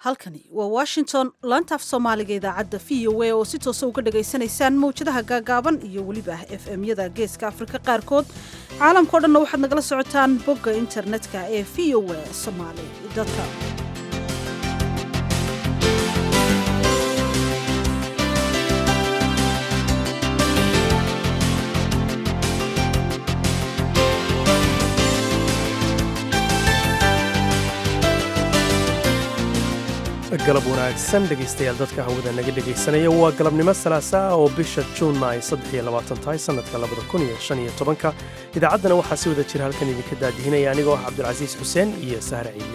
halkani waa washington laanta af soomaaliga idaacadda v o a oo si toosa uga dhagaysanaysaan mawjadaha gaagaaban iyo weliba f m-yada geeska afrika qaarkood caalamkao dhanna waxaad nagala socotaan bogga internetka ee v o a somaali com galab wanaagsan dhegaystayaal dadka hawada naga dhegaysanaya waa galabnimo salaasa ah oo bisha juunna ay tahay sannadka ka idaacaddana waxaa si wada jira halkan idinka daadihinaya anigoo ah cabdulcasiis xuseen iyo sahre ciidle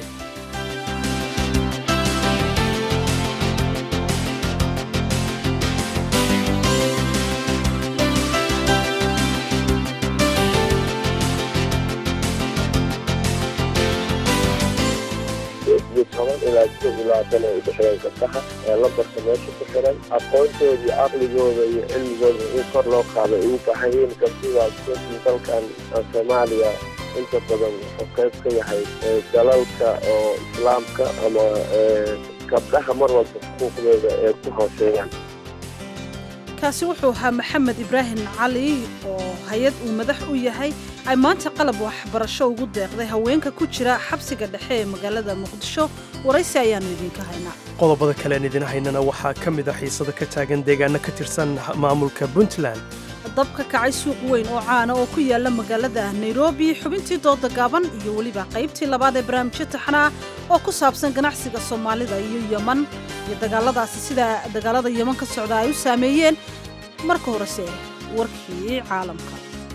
ilaa si ilaatan ay udhexeeyeen gabdhaha ee lambarka meesha ku xiran aqoontoodii caqligooda iyo cilmigooda in kor loo qaado ay u baahan yihiin gabdhidaas runtii dalkan soomaaliya inta badan wuxuu qayb ka yahay dalalka oo islaamka ama gabdhaha mar walba xuquuqdooda ee ku hooseeyaan kaasi wuxuu ahaa maxamed ibraahim cali oo hay-ad uu madax u yahay ay maanta qalab waxbarasho ugu deeqday haweenka ku jira xabsiga dhexe ee magaalada muqdisho waraysi ayaannu idinka haynaa qodobada kalean idin haynana waxaa ka mid a xiisado ka taagan deegaano ka tirsan maamulka puntland dab ka kacay suuq weyn oo caana oo ku yaala magaalada nairobi xubintii dooda gaaban iyo weliba qaybtii labaad ee barnaamijyo taxana ah oo ku saabsan ganacsiga soomaalida iyo yeman iyo dagaaladaasi sida dagaalada yeman ka socda ay u saameeyeen marka horese warkii caalamka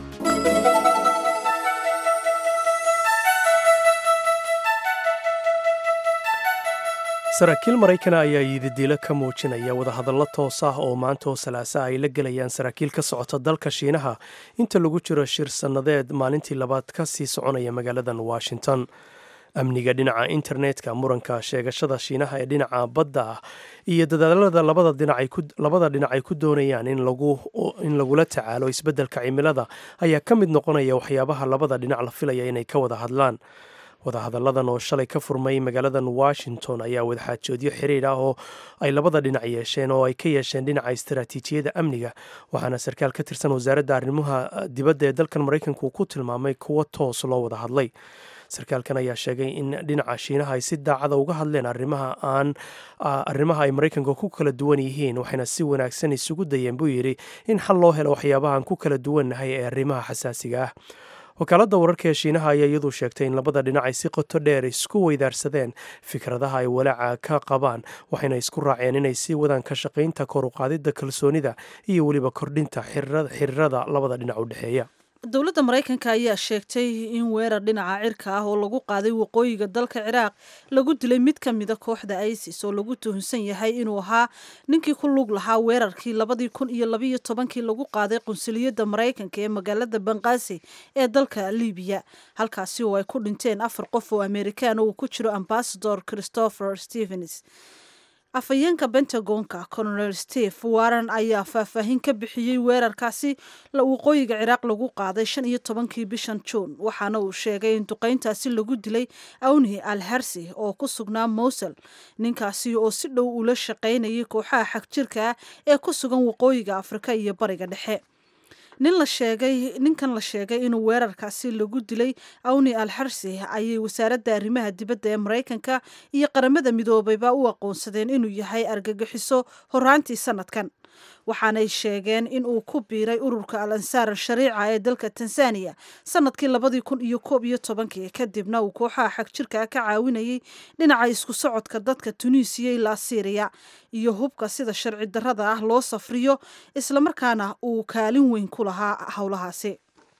saraakiil maraykana ayaa yididiilo ka muujinaya wadahadallo toos ah oo maanta oo salaasa ay la gelayaan saraakiil ka socota dalka shiinaha inta lagu jiro shir sannadeed maalintii labaad ka sii soconaya magaaladan washington amniga dhinaca internetka muranka sheegashada shiinaha ee dhinaca badda ah iyo dadaalada labada dhinac ay ku doonayaan in lagula tacaalo isbeddelka cimilada ayaa ka mid noqonaya waxyaabaha labada dhinac la filaya inay ka wada hadlaan wadahadalladan oo shalay ka furmay magaaladan washington ayaa wadaxaajoodyo xiriir ah oo ay labada dhinac yeesheen oo ay ka yeesheen dhinaca istaraatiijiyada amniga waxaana sarkaal ka tirsan wasaaradda arrimaha dibadda ee dalkan maraykanku ku tilmaamay kuwo toos loo wada hadlay sarkaalkan ayaa sheegay in dhinaca shiinaha ay si daacada uga hadleen arrimaha aan arrimaha ay maraykanka ku kala duwan yihiin waxayna si wanaagsan isugu dayeen buu yidhi in xal loo helo waxyaabahaan ku kala duwannahay ee arrimaha xasaasiga ah wakaaladda wararka ee shiinaha ayaa iyadu sheegtay in labada dhinac ay si qoto dheer isku weydaarsadeen fikradaha ay walaaca ka qabaan waxayna isku raaceen inay sii wadaan ka shaqaynta kor u qaadidda kalsoonida iyo weliba kordhinta xiriirada labada dhinac u dhexeeya dowladda maraykanka ayaa sheegtay in weerar dhinaca cirka ah oo lagu qaaday waqooyiga dalka ciraaq lagu dilay mid ka mida kooxda isis oo lagu tuhunsan yahay inuu ahaa ninkii ku lug lahaa weerarkii labadii kun iyo labiyo tobankii lagu qaaday qunsuliyadda maraykanka ee magaalada banqaasi ee dalka libiya halkaasi oo ay ku dhinteen afar qof oo amerikaan uu ku jiro ambasador christopher stevens afhayeenka bentagonka colonel steve warren ayaa faahfaahin ka bixiyey weerarkaasi waqooyiga ciraaq lagu qaaday shan iyo tobankii bishan juun waxaana uu sheegay in duqeyntaasi lagu dilay awni al harsi oo ku sugnaa mowsel ninkaasi oo si dhow ula shaqaynayay kooxaha xagjirka ah ee ku sugan waqooyiga afrika iyo bariga dhexe nin la sheegay ninkan la sheegay inuu weerarkaasi lagu dilay awni al xarsi ayay wasaaradda arrimaha dibadda ee maraykanka iyo qaramada midoobayba u aqoonsadeen inuu yahay argagixiso horaantii sanadkan waxaanay sheegeen in uu ku biiray ururka al ansaar al shariica ee dalka tanzaniya sanadkii labadii kun iyo koob iyo tobankii kadibna uu kooxaha xagjirka ka caawinayay dhinaca isku socodka dadka tunisiya ilaa syriya iyo hubka sida sharci darrada ah loo safriyo islamarkaana uu kaalin weyn ku lahaa howlahaasi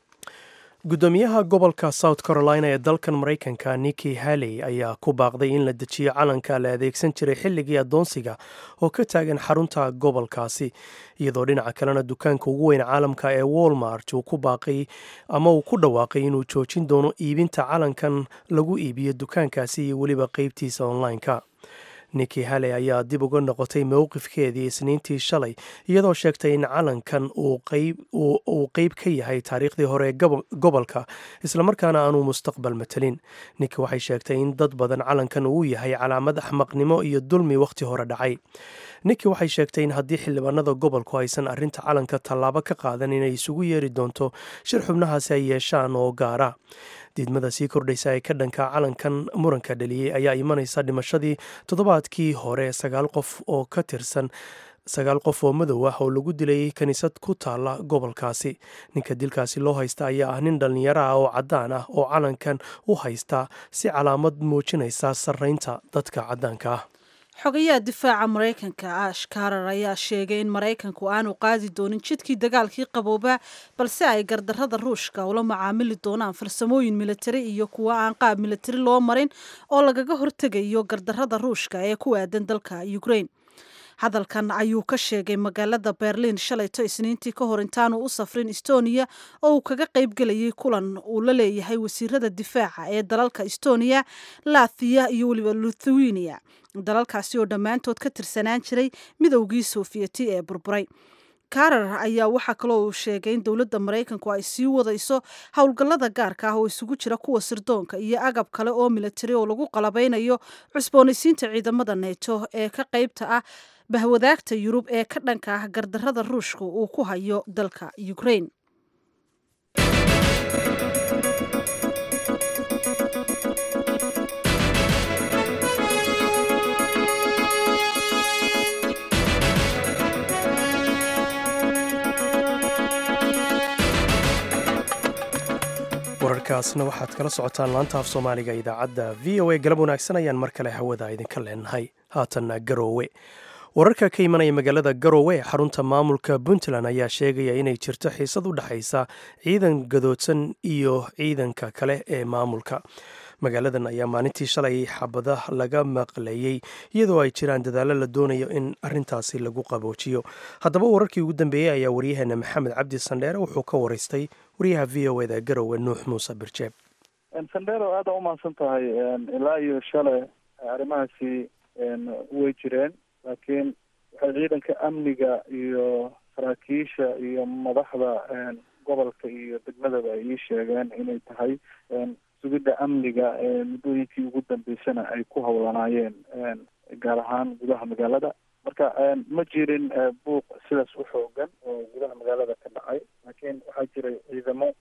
guddoomiyaha gobolka south carolina ee dalkan maraykanka niki haley ayaa ku baaqday in la dejiyo calanka la adeegsan jiray xilligii addoonsiga oo ka taagan xarunta gobolkaasi iyadoo dhinaca kalena dukaanka ugu weyn caalamka ee walmart uu ku baaqay ama uu ku dhawaaqay inuu joojin doono iibinta calankan lagu iibiyo dukaankaasi iyo weliba qeybtiisa online-ka niki haley ayaa dib uga noqotay mowqifkeedii isniintii shalay iyadoo sheegtay in calankan uu qeyb ka yahay taariikhdii hore ee gobolka islamarkaana aanuu mustaqbal matelin niki waxay sheegtay in dad badan calankan uu yahay calaamad axmaqnimo iyo dulmi wakhti hore dhacay niki waxay sheegtay in haddii xildhibaanada gobolku aysan arrinta calanka tallaabo ka qaadan inay isugu yeeri doonto shir xubnahaasi ay yeeshaan oo gaara diidmada sii kordhaysa ee ka dhanka calankan muranka dhaliyey ayaa imanaysa dhimashadii toddobaadkii hore sagaal qof oo ka tirsan sagaal qof oo madow ah oo lagu dilay kiniisad ku taala gobolkaasi ninka dilkaasi loo haysta ayaa ah nin dhallinyaro ah oo caddaan ah oo calankan u haysta si calaamad muujinaysa sarraynta dadka caddaanka ah xogayaha difaaca maraykanka ash karar ayaa sheegay in maraykanku aanu qaadi doonin jidkii dagaalkii qabooba balse ay gardarrada ruushka ula macaamili doonaan farsamooyin militari iyo kuwa aan qaab militari loo marin oo lagaga hortegayo gardarrada ruushka ee ku aadan dalka ukraine hadalkan ayuu ka sheegay magaalada berliin shalayto isniintii ka hor intaanu u safrin estonia oo uu kaga qayb gelayay kulan uu la leeyahay wasiirada difaaca ee dalalka estonia lathiya iyo weliba lithuania dalalkaasi oo dhammaantood ka tirsanaan jiray midowgii soofiyeti ee burburay karar ayaa waxaa kaloo uu sheegay in dowladda maraykanku ay sii wadayso howlgallada gaarka ah oo isugu jira kuwa sirdoonka iyo agab kale oo militari oo lagu qalabeynayo cusboonaysiinta ciidamada neeto ee ka qaybta ah bahwadaagta yurub ee ka dhanka ah gardarrada ruushka uu ku hayo dalka ukraine wararkaasna waxaad kala socotaan laanta af soomaaliga idaacadda v o a galab wanaagsan ayaan mar kale hawada idinka leenahay haatanna garoowe wararka ka imanaya magaalada garoowe ee xarunta maamulka puntland ayaa sheegaya inay jirto xiisad u dhexaysa ciidan gadoodsan iyo ciidanka kale ee maamulka magaaladan ayaa maalintii shalay xabada laga maqlayey iyadoo ay jiraan dadaallo la doonayo in arintaasi lagu qaboojiyo haddaba wararkii ugu dambeeyey ayaa waryaheena maxamed cabdi sandheere wuxuu ka waraystay waryaha v o eda garowe nuux muuse birjeeb sandheero aada u mahadsan tahay ilaa iyo shalay arrimahaasi way jireen laakiin waxay ciidanka amniga iyo saraakiisha iyo madaxda gobolka iyo degmadaba ay ii sheegeen inay tahay sugidda amniga muddooyinkii ugu dambeysana ay ku howlanaayeen gaar ahaan gudaha magaalada marka ma jirin buuq sidaas u xoogan oo gudaha magaalada ka dhacay laakiin waxaa jiray ciidamo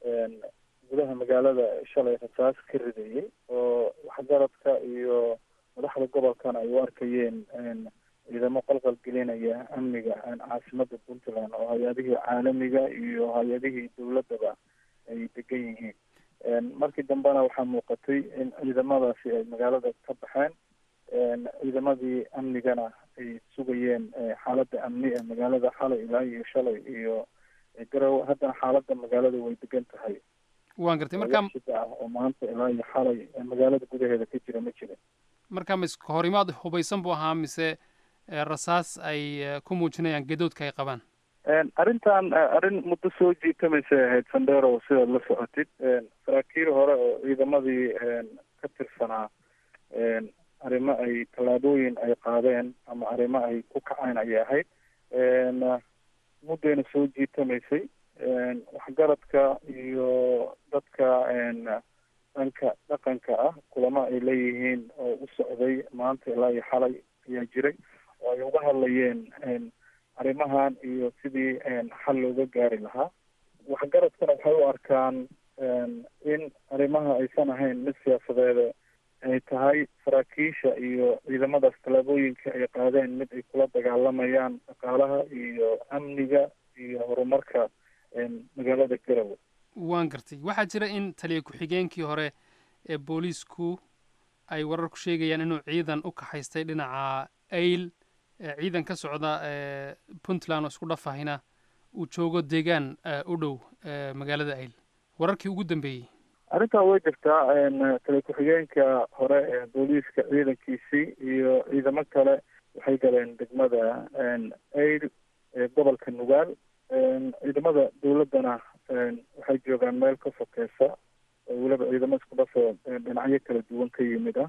gudaha magaalada shalay rasaas ka ridayay oo waxgaradka iyo madaxda gobolkana ay u arkayeen ciidamo qalqal gelinaya amniga caasimada puntland oo hay-adihii caalamiga iyo hay-adihii dowladaba ay degan yihiin markii dambena waxaa muuqatay in ciidamadaasi ay magaalada ka baxeen ciidamadii amnigana ay sugayeen xaaladda amni ee magaalada xalay ilaa iyo shalay iyo garowe haddana xaaladda magaalada way degan tahay waan gartay marka shida ah oo maanta ilaa iyo xalay magaalada gudaheeda ka jira ma jirin marka mis horimaad hubaysan buu ahaa mise rasaas ay ku muujinayaan gadoodka ay qabaan arrintan arrin muddo soo jiitamaysay ahayd sandero sidaad la socotid saraakiil hore oo ciidamadii ka tirsanaa arrimo ay tallaabooyin ay qaadeen ama arrimo ay ku kaceen ayay ahayd muddayna soo jiitamaysay waxgaradka iyo dadka dhanka dhaqanka ah kulamo ay leeyihiin oo u socday maanta ilaa iyo xalay ayaa jiray oo ay uga hadlayeen arrimahan iyo sidii xal looga gaari lahaa waxgaradkana waxay u arkaan in arrimaha aysan ahayn mid siyaasadeeda ay tahay saraakiisha iyo ciidamadaas tallaabooyinka ay qaadeen mid ay kula dagaalamayaan dhaqaalaha iyo amniga iyo horumarka magaalada garowe waan gartay waxaa jira in taliya ku-xigeenkii hore ee booliisku ay wararku sheegayaan inuu ciidan u kaxaystay dhinaca ayl ciidan ka socda puntland oo isku dhafahina uu joogo deegaan u dhow magaalada ayl wararkii ugu dambeeyey arrintaa way jirtaa taliya ku-xigeenka hore ee booliiska ciidankiisii iyo ciidamo kale waxay galeen degmada ayl ee gobolka nugaal ciidamada dowladdana waxay joogaan meel ka sokeysa oo weliba ciidamo isku dhafoo dhinacyo kala duwan ka yimid ah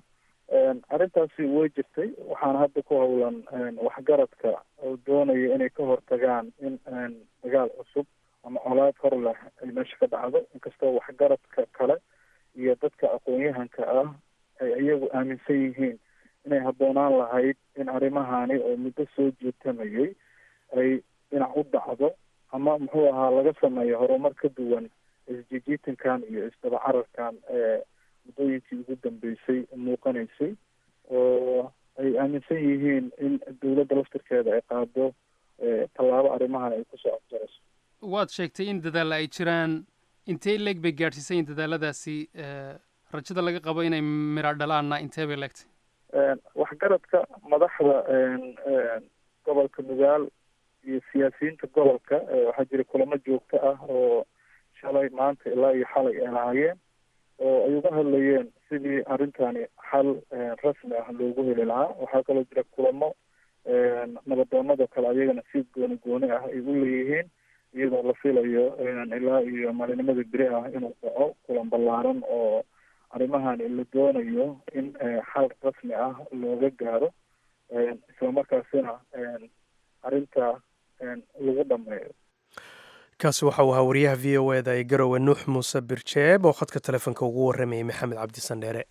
arrintaasi way jirtay waxaana hadda ku howlan waxgaradka oo doonaya inay ka hortagaan in dagaal cusub ama colaad hor leh ay meesha ka dhacdo inkastoo waxgaradka kale iyo dadka aqoon-yahanka ah ay iyagu aaminsan yihiin inay habboonaan lahayd in arrimahani oo muddo soo jeetamayay ay dhinac u dhacdo ama muxuu ahaa laga sameeyo horumar ka duwan isjijiitankan iyo isdaba cararkan ee muddooyinkii ugu dambeysay muuqanaysay oo ay aaminsan yihiin in dowladda laftirkeeda ay qaado tallaabo arrimahan ay kusoo afjarayso waad sheegtay in dadaalla ay jiraan intee leeg bay gaadhsiisay in dadaaladaasi rajada laga qabo inay mira dhalaanna intee bay leegtay waxgaradka madaxda gobolka mugaal iyo siyaasiyiinta gobolka waxaa jira kulamo joogto ah oo shalay maanta ilaa iyo xalay ay lahaayeen oo ay uga hadlayeen sidii arrintani xal rasmi ah loogu heli lahaa waxaa kaloo jira kulamo nabadoonada kale ayagana si gooni gooni ah ay u leeyihiin iyadoo la filayo ilaa iyo maalinimada beri ah inuu dhaco kulan ballaaran oo arrimahani la doonayo in xal rasmi ah looga gaaro isla markaasina arrinta lagu dhameeyo kaasi waxa uu ahaa wariyaha v o eda ee garowe nuux muuse birjeeb oo khadka telefoonka ugu warramayay maxamed cabdi sandheere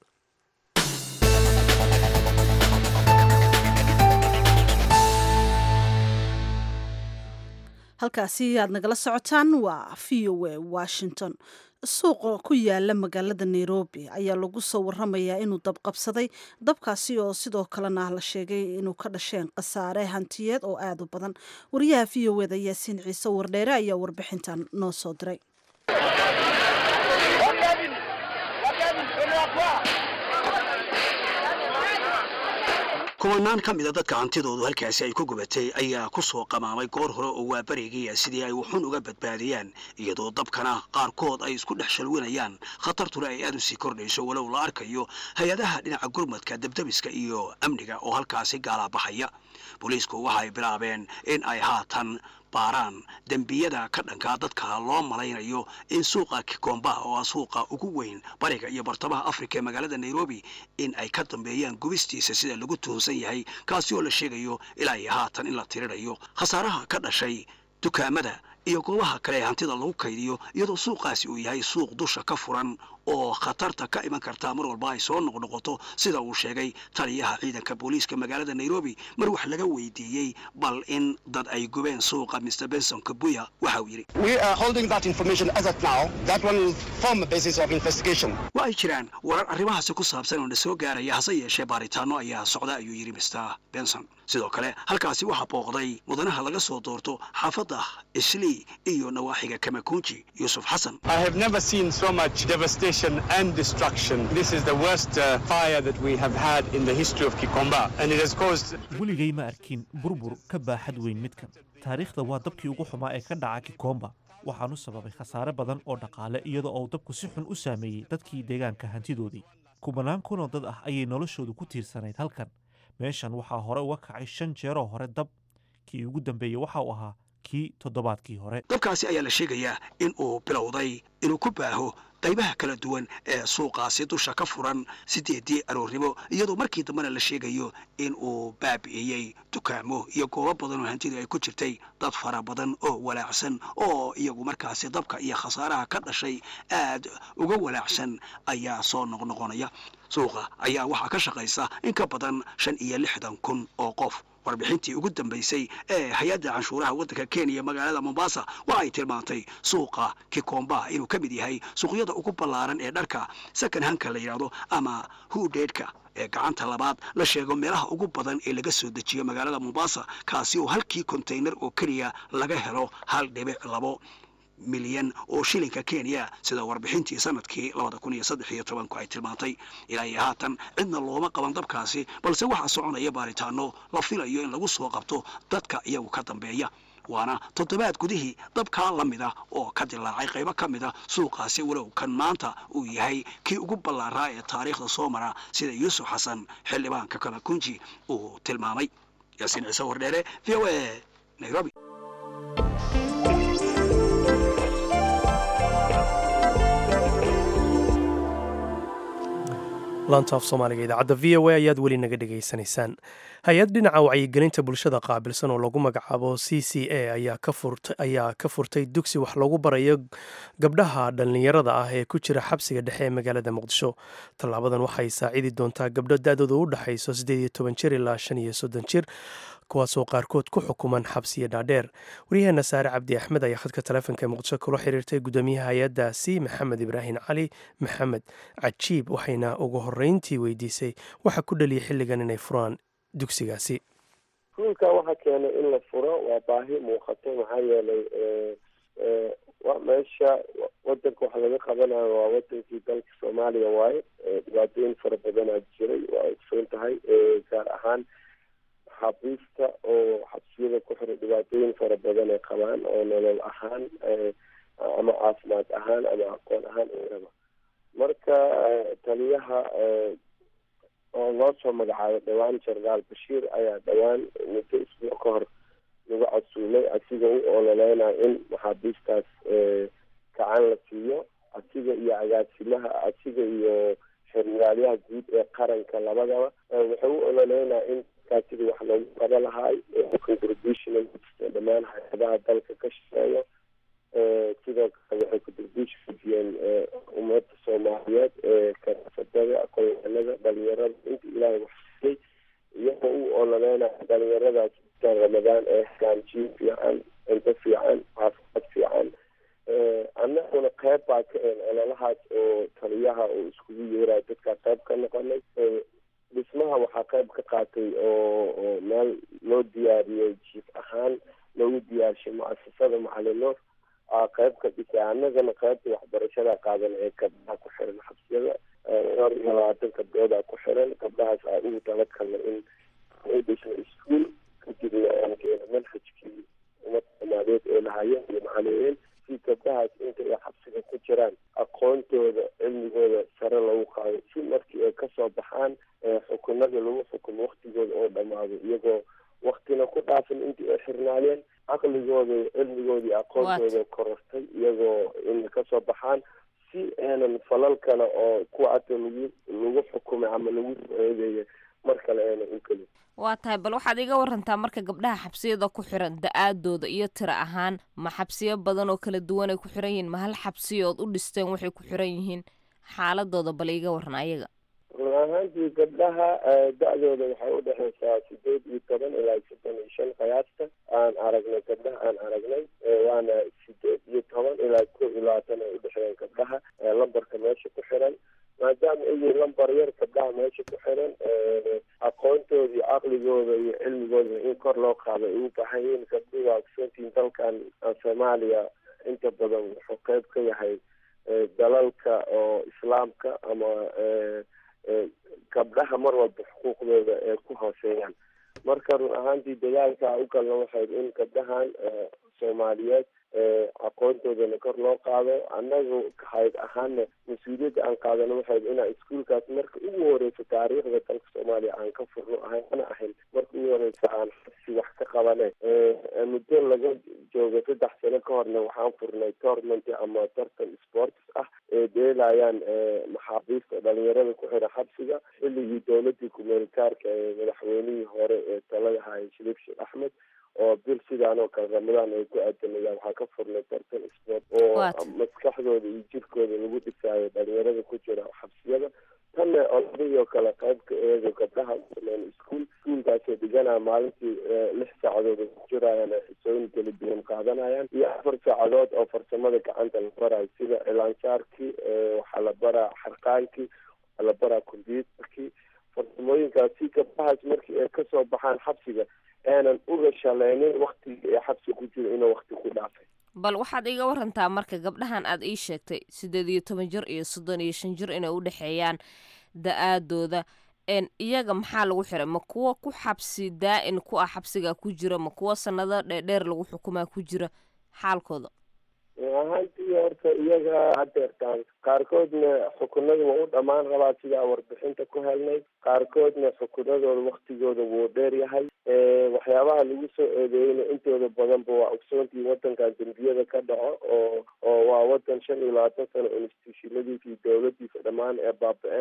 halkaasi aad nagala socotaan waa v o a washington suuqa ku yaala magaalada nairobi ayaa lagu soo waramayaa inuu dabqabsaday dabkaasi oo sidoo kalena la sheegay inuu ka dhasheen khasaare hantiyeed oo aada u badan wariyaha v o eda yaasiin ciise wardheere ayaa warbixintan noo soo diray kumanaan ka mida dadka hantidoodu halkaasi ay ku gubatay ayaa ku soo qamaamay goor hore oo waa berigiya sidii ay wuxuun uga badbaadiyaan iyadoo dabkana qaarkood ay isku dhex shalwinayaan khatartuna ay aad u sii kordhayso walow la arkayo hay-adaha dhinaca gurmadka debdebiska iyo amniga oo halkaasi gaalaabaxaya booliisku waxa ay bilaabeen in ay haatan baaraan dembiyada ka dhankaa dadka loo malaynayo in suuqa kikomba oo ah suuqa ugu weyn bariga iyo bartamaha afrika ee magaalada nairobi in ay ka dambeeyaan gubistiisa sida lagu tuhunsan yahay kaasi oo la sheegayo ilaa iyo haatan in la tirirayo khasaaraha ka dhashay dukaamada iyo goobaha kale ee hantida lagu kaydiyo iyadoo suuqaasi uu yahay suuq dusha ka furan oo khatarta ka iman kartaa mar walba ay soo noqnoqoto sida uu sheegay taliyaha ciidanka booliiska magaalada nairobi mar wax laga weydiiyey bal in dad ay gubeen suuqa mr benson kabuya waxa uu yidhi wa ay jiraan warar arrimahaasi ku saabsan oo na soo gaaraya hase yeeshee baaritaano ayaa socda ayuu yidhi mr benson sidoo kale halkaasi waxaa booqday mudanaha laga soo doorto xaafadda islii iyo nawaaxiga kamakunji yuusuf xasan and destruction. This is the worst uh, fire that we have had in the history of Kikomba, and it has caused. weligay ma arkin burbur ka baaxad weyn midkan taariikhda waa dabkii ugu xumaa ee ka dhaca kikomba waxaanu sababay khasaare badan oo dhaqaale iyadoo uu dabku si xun u saameeyey dadkii deegaanka hantidoodii kumanaan kunoo dad ah ayay noloshoodu ku tiirsanayd halkan meeshan waxaa hore uga kacay shan jeeroo hore dab kii ugu dambeeyey waxa uu ahaa kii toddobaadkii hore dabkaasi ayaa la sheegayaa in uu bilowday inuu ku baaho qaybaha kala duwan ee suuqaasi dusha ka furan sideedii aroornimo iyadoo markii dambena la sheegayo in uu baabi'iyey dukaamo iyo goobo badan oo hantidu ay ku jirtay dad fara badan oo walaacsan oo iyagu markaasi dabka iyo khasaaraha ka dhashay aad uga walaacsan ayaa soo noqnoqonaya suuqa ayaa waxaa ka shaqaysa in ka badan shan iyo lixdan kun oo qof warbixintii ugu dambaysay ee hay-adda canshuuraha waddanka kenya magaalada mombasa waxa ay tilmaantay suuqa kikomba inuu ka mid yahay suuqyada ugu ballaaran ee dharka second hanka la yidhaahdo ama hudheedhka ee gacanta labaad la sheego meelaha ugu badan ee laga soo dejiyo magaalada mombasa kaasi oo halkii konteynar oo keliya laga helo hal dhibic labo milyan oo shilinka kenya sida warbixintii sanadkii labada kun iyo saddex iyo tobanku ay tilmaantay ilaa iyo haatan cidna looma qaban dabkaasi balse waxaa soconaya baaritaano la filayo in lagu soo qabto dadka iyagu ka dambeeya waana toddobaad gudihii dabkaa la mida oo ka dilaacay qaybo ka mida suuqaasi walow kan maanta uu yahay kii ugu ballaaraa ee taariikhda soo mara sida yuusuf xasan xildhibaanka kamakunji uu tilmaamay yaasiin ciise wardheere v o a nairobi laanta af soomaaliga idaacadda v o a ayaad weli naga dhegaysanaysaan hay-ad dhinaca wacyigelinta bulshada qaabilsan oo lagu magacaabo c c a ayaa ka furtay dugsi wax lagu barayo gabdhaha dhallinyarada ah ee ku jira xabsiga dhexe ee magaalada muqdisho tallaabadan waxay saacidi doontaa gabdho da-dooda u dhexayso siddeed iyo toban jir ilaa shan iyo soddon jir kuwaasoo qaarkood ku xukuman xabsiya dhaadheer waryaheena saare cabdi axmed ayaa khadka taleefonka muqdisho kula xiriirtay guddoomiyaha hay-addaasi maxamed ibraahim cali maxamed cajiib waxayna ugu horreyntii weydiisay waxa ku dhaliyay xilligan inay furaan dugsigaasi iskuulka waxaa keenay in la furo waa baahi muuqato maxaa yeelay meesha wadanka waxa laga qabanayo waa wadankii dalka soomaaliya waaye dhibaatooyin fara badanaa jiray waa ogsoon tahay gaar ahaan xabiista oo xabsiyada ku xiran dhibaatooyin fara badan ay qabaan oo nolol ahaan ama caafimaad ahaan ama aqoon ahaan raba marka taliyaha oo loo soo magacaabo dhowaan jenaraal bashiir ayaa dhowaan muddo isbuuc ka hor lagu casuumay asiga u ololeynaya in maxaabiistaas gacan la siiyo asiga iyo agaasimaha asiga iyo xermaalyaha guud ee qaranka labadaba wuxuu u ololeynaya in sidii wax loogu qaba lahaay contribution dhammaan hay-adaha dalka ka shaqeeya sidoo kale waxay contribution diyeen ummadda soomaaliyeed ee karasadada aqoonyahanada dhalinyarada inta ilaahay wax siiyey iyagoo u ololeynaya dhalinyaradaas kan ramadaan ee helaan jiin fiican cunto fiican caafimaad fiican annaguna qeyb baa ka een ololahaas oo taliyaha oo iskugu yeerayo dadkaa qeyb ka noqonay dhismaha waxaa qayb ka qaatay oo oo meel loo diyaariyey jiif ahaan loogu diyaarshay mu-asasada macalinoor aa qayb ka dhisay annagana qaybta waxbarashada qaadan ee gabdhaha ku xiran xabsiyada dhowr iyo labaatan gabdhoodaa ku xiran gabdhahaas aa ugu talagalna in ay dhisno iskuol kadibna aan keeno manhajkii umad soomaaliyeed ee lahayeen iyo macalimiin si gabdhahaas inta ay xabsiga ku jiraan aqoontooda cilmigooda sare lagu qaado si markii ay kasoo baxaan xukunada lagu xukumo waktigooda oo dhamaado iyagoo waktina ku dhaafin intii ay xirnaayeen caqligooda iyo cilmigooda iyo aqoontooda korortay iyagoo inay kasoo baxaan si aanan falal kale oo kuwa ata lagu lagu xukumay ama lagu eedeeya mar kale aanan u gelin waa tahay bal waxaad iga warantaa marka gabdhaha xabsiyada ku xiran da-aadooda iyo tiro ahaan ma xabsiyo badan oo kala duwan ay ku xiran yihiin ma hal xabsiyood u dhisteen waxay ku xiran yihiin xaaladooda bal iga waran ayaga run ahaantii gabdhaha da-dooda waxay u dhexeysaa sideed iyo toban ilaa soddon iyo shan qiyaasta aan aragnay gabdhaha aan aragnay waana sideed iyo toban ilaa kow iyo labaatan ay udhexeeyaan gabdhaha lambarka meesha ku xiran maadaama ay yihiin lambar yar gabdhaha meesha ku xiran aqoontooda iyo caqligooda iyo cilmigooda in kor loo qaado ay u baahan yihiin gabdhuhu waa kusantiin dalkan soomaaliya inta badan wuxuu qeyb ka yahay dalalka oo islaamka ama gabdhaha mar walba xuquuqdooda ee ku hooseeyaan marka run ahaantii dagaalka u galna waxay in gabdhahan soomaaliyeed aqoontoodana kor loo qaado annagu hayd ahaana mas-uuliyadda aan qaadano waxay inaa iskuolkaas marka ugu horeysa taariikhda dalka soomaaliya aan ka furno ahayn ana ahayn marka ugu horeysa aan xabsi wax ka qabane muddo laga joogo saddex sano ka horna waxaan furnay tournament ama tartan sports ah ee deelayaan maxaabiista dhalinyarada ku xira xabsiga xilligii dowladii kumeelitaarka ee madaxweynihii hore ee talada haya shariif sheekh axmed oo bil sidaan oo kale ramadaan ay ku aadanayaan waxaa ka furnay tartan sport oo maskaxdooda iyo jirkooda lagu dhisaayo dhalinyarada ku jira xabsiyada tanna oladii oo kale qaybka eego gabdhaha usameen iskuol iskuolkaasoo dhiganaya maalintii lix saacadood ay ku jirayaan ay xisooyin kala duwan qaadanayaan iyo afar saacadood oo farsamada gacanta la barayo sida cilaansaarkii waxaa la baraa xarqaankii waxaa la baraa combyuutarkii farsamooyinkaas si gabdhahaas markii ay kasoo baxaan xabsiga aanan uga shaleynin waktigii ee xabsi ku jiro inuu wakti ku dhaafay bal waxaad iga warantaa marka gabdhahan aad ii sheegtay siddeed iyo toban jir iyo soddon iyo shan jir inay u dhexeeyaan da-aadooda iyaga maxaa lagu xiray ma kuwa ku xabsi daa-in ku ah xabsiga ku jira ma kuwa sanado dheerdheer lagu xukumaa ku jira xaalkooda ahaantii horta iyaga hadeertaan qaarkoodna xukunada waa u dhammaan rabaa sidaa warbixinta ku helnay qaarkoodna xukunadooda waktigooda wuu dheer yahay waxyaabaha lagu soo eedeeyeyna intooda badanba waa ogsoontii wadankan dembiyada ka dhaco oo oo waa wadan shan iyo labaatan sano institutionadiisa iyo dowladiisa dhammaan ee baaba-een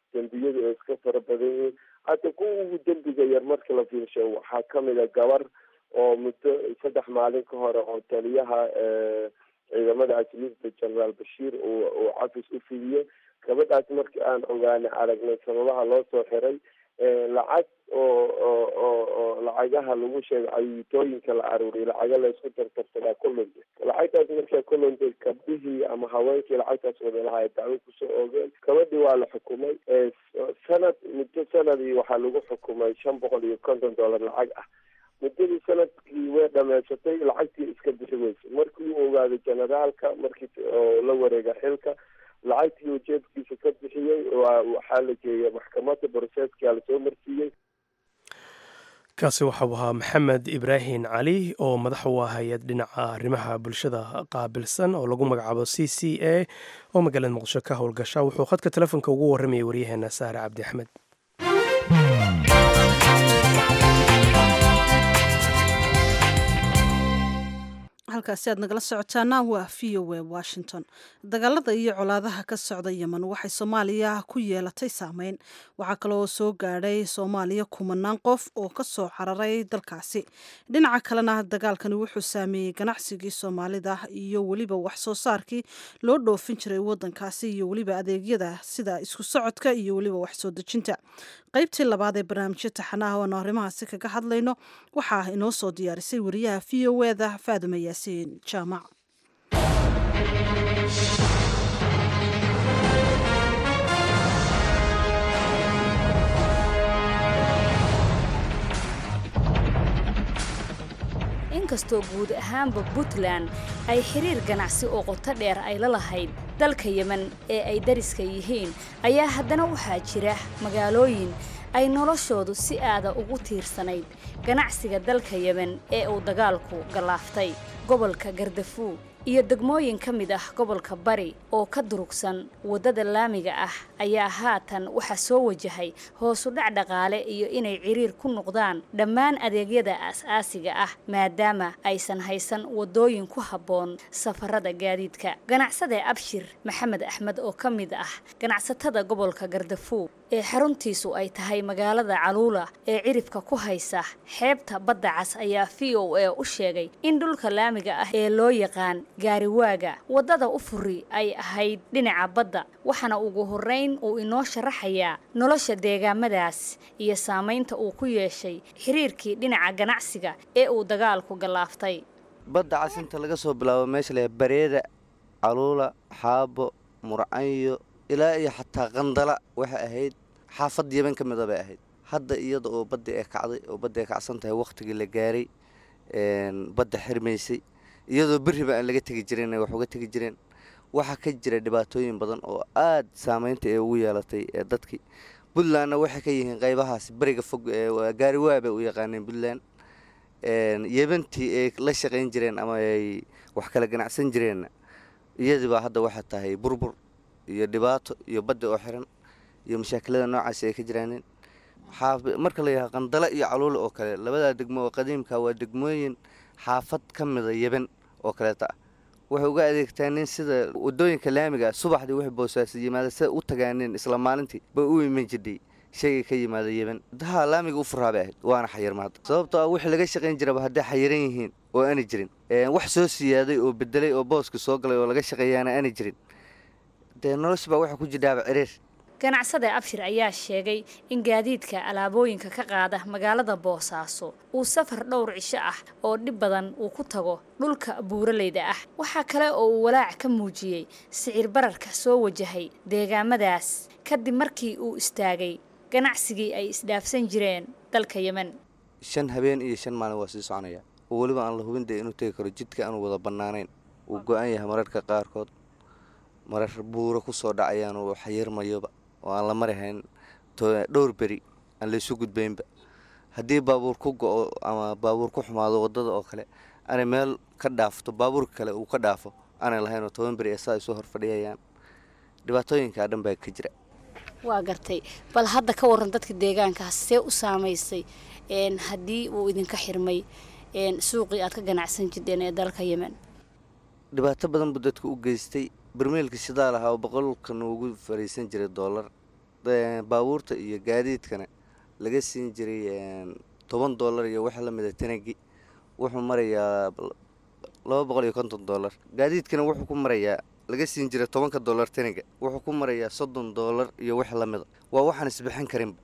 dembiyadu ay iska fara badan yihiin hadda kuwa ugu dembiga yar marka la fiirsho waxaa kamid a gabar oo muddo saddex maalin ka hore oo taliyaha ciidamada ajliifta generaal bashiir uu uu cafis u fidiyey gabadhaas markii aan ogaanay aragnay sababaha loo soo xiray lacag oo oo oo oo lacagaha lagu sheegay cayuutooyinka la aruuriy lacaga laysku tartarsadaa kulunta lacagtaas markaa kulunta gabdhihii ama haweenkii lacagtaas wada lahaa dacwo kusoo oogeen gabadhii waa la xukumay sanad muddo sanadii waxaa lagu xukumay shan boqol iyo konton dollar lacag ah muddadii sanadkii way dhameysatay lacagtii iska bixi weysay markii uu ogaaday generaalka markii oo la wareega xilka lacagtii uu jeebkiisa ka bixiyey waxaa la geeyay maxkamadda broseeskia lasoo marsiiyey kaasi waxau ahaa maxamed ibraahim cali oo madax u ah hay-ad dhinaca arrimaha bulshada qaabilsan oo lagu magacaabo c c a oo magaalada muqdisho ka howlgasha wuxuu khadka telefoonka ugu warramayay waryaheena saare cabdi axmed halkaasi aad nagala socotaana waa v o a washington dagaalada iyo colaadaha ka socda yemen waxay soomaaliya ku yeelatay saameyn waxaa kaloo soo gaadhay soomaaliya kumanaan qof oo ka soo cararay dalkaasi dhinaca kalena dagaalkani wuxuu saameeyey ganacsigii soomaalida iyo weliba wax soo saarkii loo dhoofin jiray wadankaasi iyo weliba adeegyada sida isku socodka iyo weliba wax soo dejinta qaybtii labaad ee barnaamijyo taxanaha oanu arrimahaasi kaga hadlayno waxaa inoo soo diyaarisay wariyaha v o eda faaduma yaasiin jaamac inkastoo guud ahaanba puntland ay xiriir ganacsi oo qoto dheer ay la lahayd dalka yemen ee ay dariska yihiin ayaa haddana waxaa jira magaalooyin ay noloshoodu si aada ugu tiirsanayd ganacsiga dalka yemen ee uu dagaalku gallaaftay gobolka gardafuug iyo degmooyin ka mid ah gobolka bari oo ka durugsan waddada laamiga ah ayaa haatan waxaa soo wajahay hoosu dhac dhaqaale iyo inay ciriir ku noqdaan dhammaan adeegyada aas-aasiga ah maadaama aysan haysan waddooyin ku habboon safarada gaadiidka ganacsade abshir maxamed axmed oo ka mid ah ganacsatada gobolka gardafuug ee xaruntiisu ay tahay magaalada caluula ee ciribka ku haysa xeebta badda cas ayaa v o a u sheegay in dhulka laamiga ah ee loo yaqaan gaariwaaga waddada u furi ay ahayd dhinaca badda waxaana ugu horrayn uu inoo sharaxayaa nolosha deegaamadaas iyo saamaynta uu ku yeeshay xiriirkii dhinaca ganacsiga ee uu dagaalku gallaaftay badda cas inta laga soo bilaabo meesha leh bareeda caluula xaabo murcanyo ilaa iyo xataa qandala waxay ahayd xaafad yeban ka mida bay ahayd hadda iyada oo badda ee kacday oo badda ay kacsan tahay wakhtigii la gaaray badda xirmaysay iyadoo beriba aan laga tegi jirin wax uga tegi jireen waxaa ka jira dhibaatooyin badan oo aad saameynta ee ugu yeelatay ee dadkii puntlandna waxay ka yihiin qaybahaas beriga fog gaariwaa bay u yaqaaneen puntland yebantii ay la shaqayn jireen ama ay wax kala ganacsan jireenna iyadiibaa hadda waxaa tahay burbur iyo dhibaato iyo badda oo xiran iyo mashaakilada noocaasi ay ka jiraaneen marka la yidhaha qandala iyo caluula oo kale labadaa degmo oo qadiimka waa degmooyin xaafad ka mida yeban oo kaleeta ah waxay uga adeegtaaneen sida wadooyinka laamiga subaxdii wixii boosaasi yimaada sida u tagaaneen isla maalintii bay u iman jidhay shayga ka yimaada yeban daha laamiga u furaa bay ahayd waana xayirma hadda sababtoo ah wixii laga shaqayn jiraba hadday xayiran yihiin oo aana jirin wax soo siyaaday oo bedelay oo booska soo galay oo laga shaqeeyaana aana jirin dee nolosha baa waxaa ku jidhaaba ciriir ganacsade abshir ayaa sheegay in gaadiidka alaabooyinka ka qaada magaalada boosaaso uu safar dhowr cisho ah oo dhib badan uu ku tago dhulka buuraleyda ah waxaa kale oo uu walaac ka muujiyey sicir bararka soo wajahay deegaamadaas kadib markii uu istaagay ganacsigii ay isdhaafsan jireen dalka yemen shan habeen iyo shan maalin waa sii soconaya oo weliba aan la hubin dee inuu tegi karo jidka aanu wada bannaanayn wuu go-an yahay mararka qaarkood marar buuro ku soo dhacayaan oo xayirmayoba oo aan la marihayn dhowr beri aan laysu gudbaynba haddii baabuur ku go-o ama baabuur ku xumaado waddada oo kale aanay meel ka dhaafto baabuurka kale uu ka dhaafo aanay lahayn oo toban beri ee saa isu horfadhiyayaan dhibaatooyinkaa dhan baa ka jira waa gartay bal hadda ka waran dadka deegaankaas see u saamaysay haddii uu idinka xirmay suuqii aad ka ganacsan jirteen ee dalka yemen dhibaato badan buu dadka u geystay barmeelka shidaal ahaa oo boqolka noogu fariisan jiray doolar baabuurta iyo gaadiidkana laga siin jiray toban dollar iyo wax la mida tanagi wuxuu marayaa laba boqol iyo konton dollar gaadiidkana wuxuu ku marayaa laga siin jiray tobanka dollar taniga wuxuu ku marayaa soddon dollar iyo wax la mida waa waxaan isbixin karinba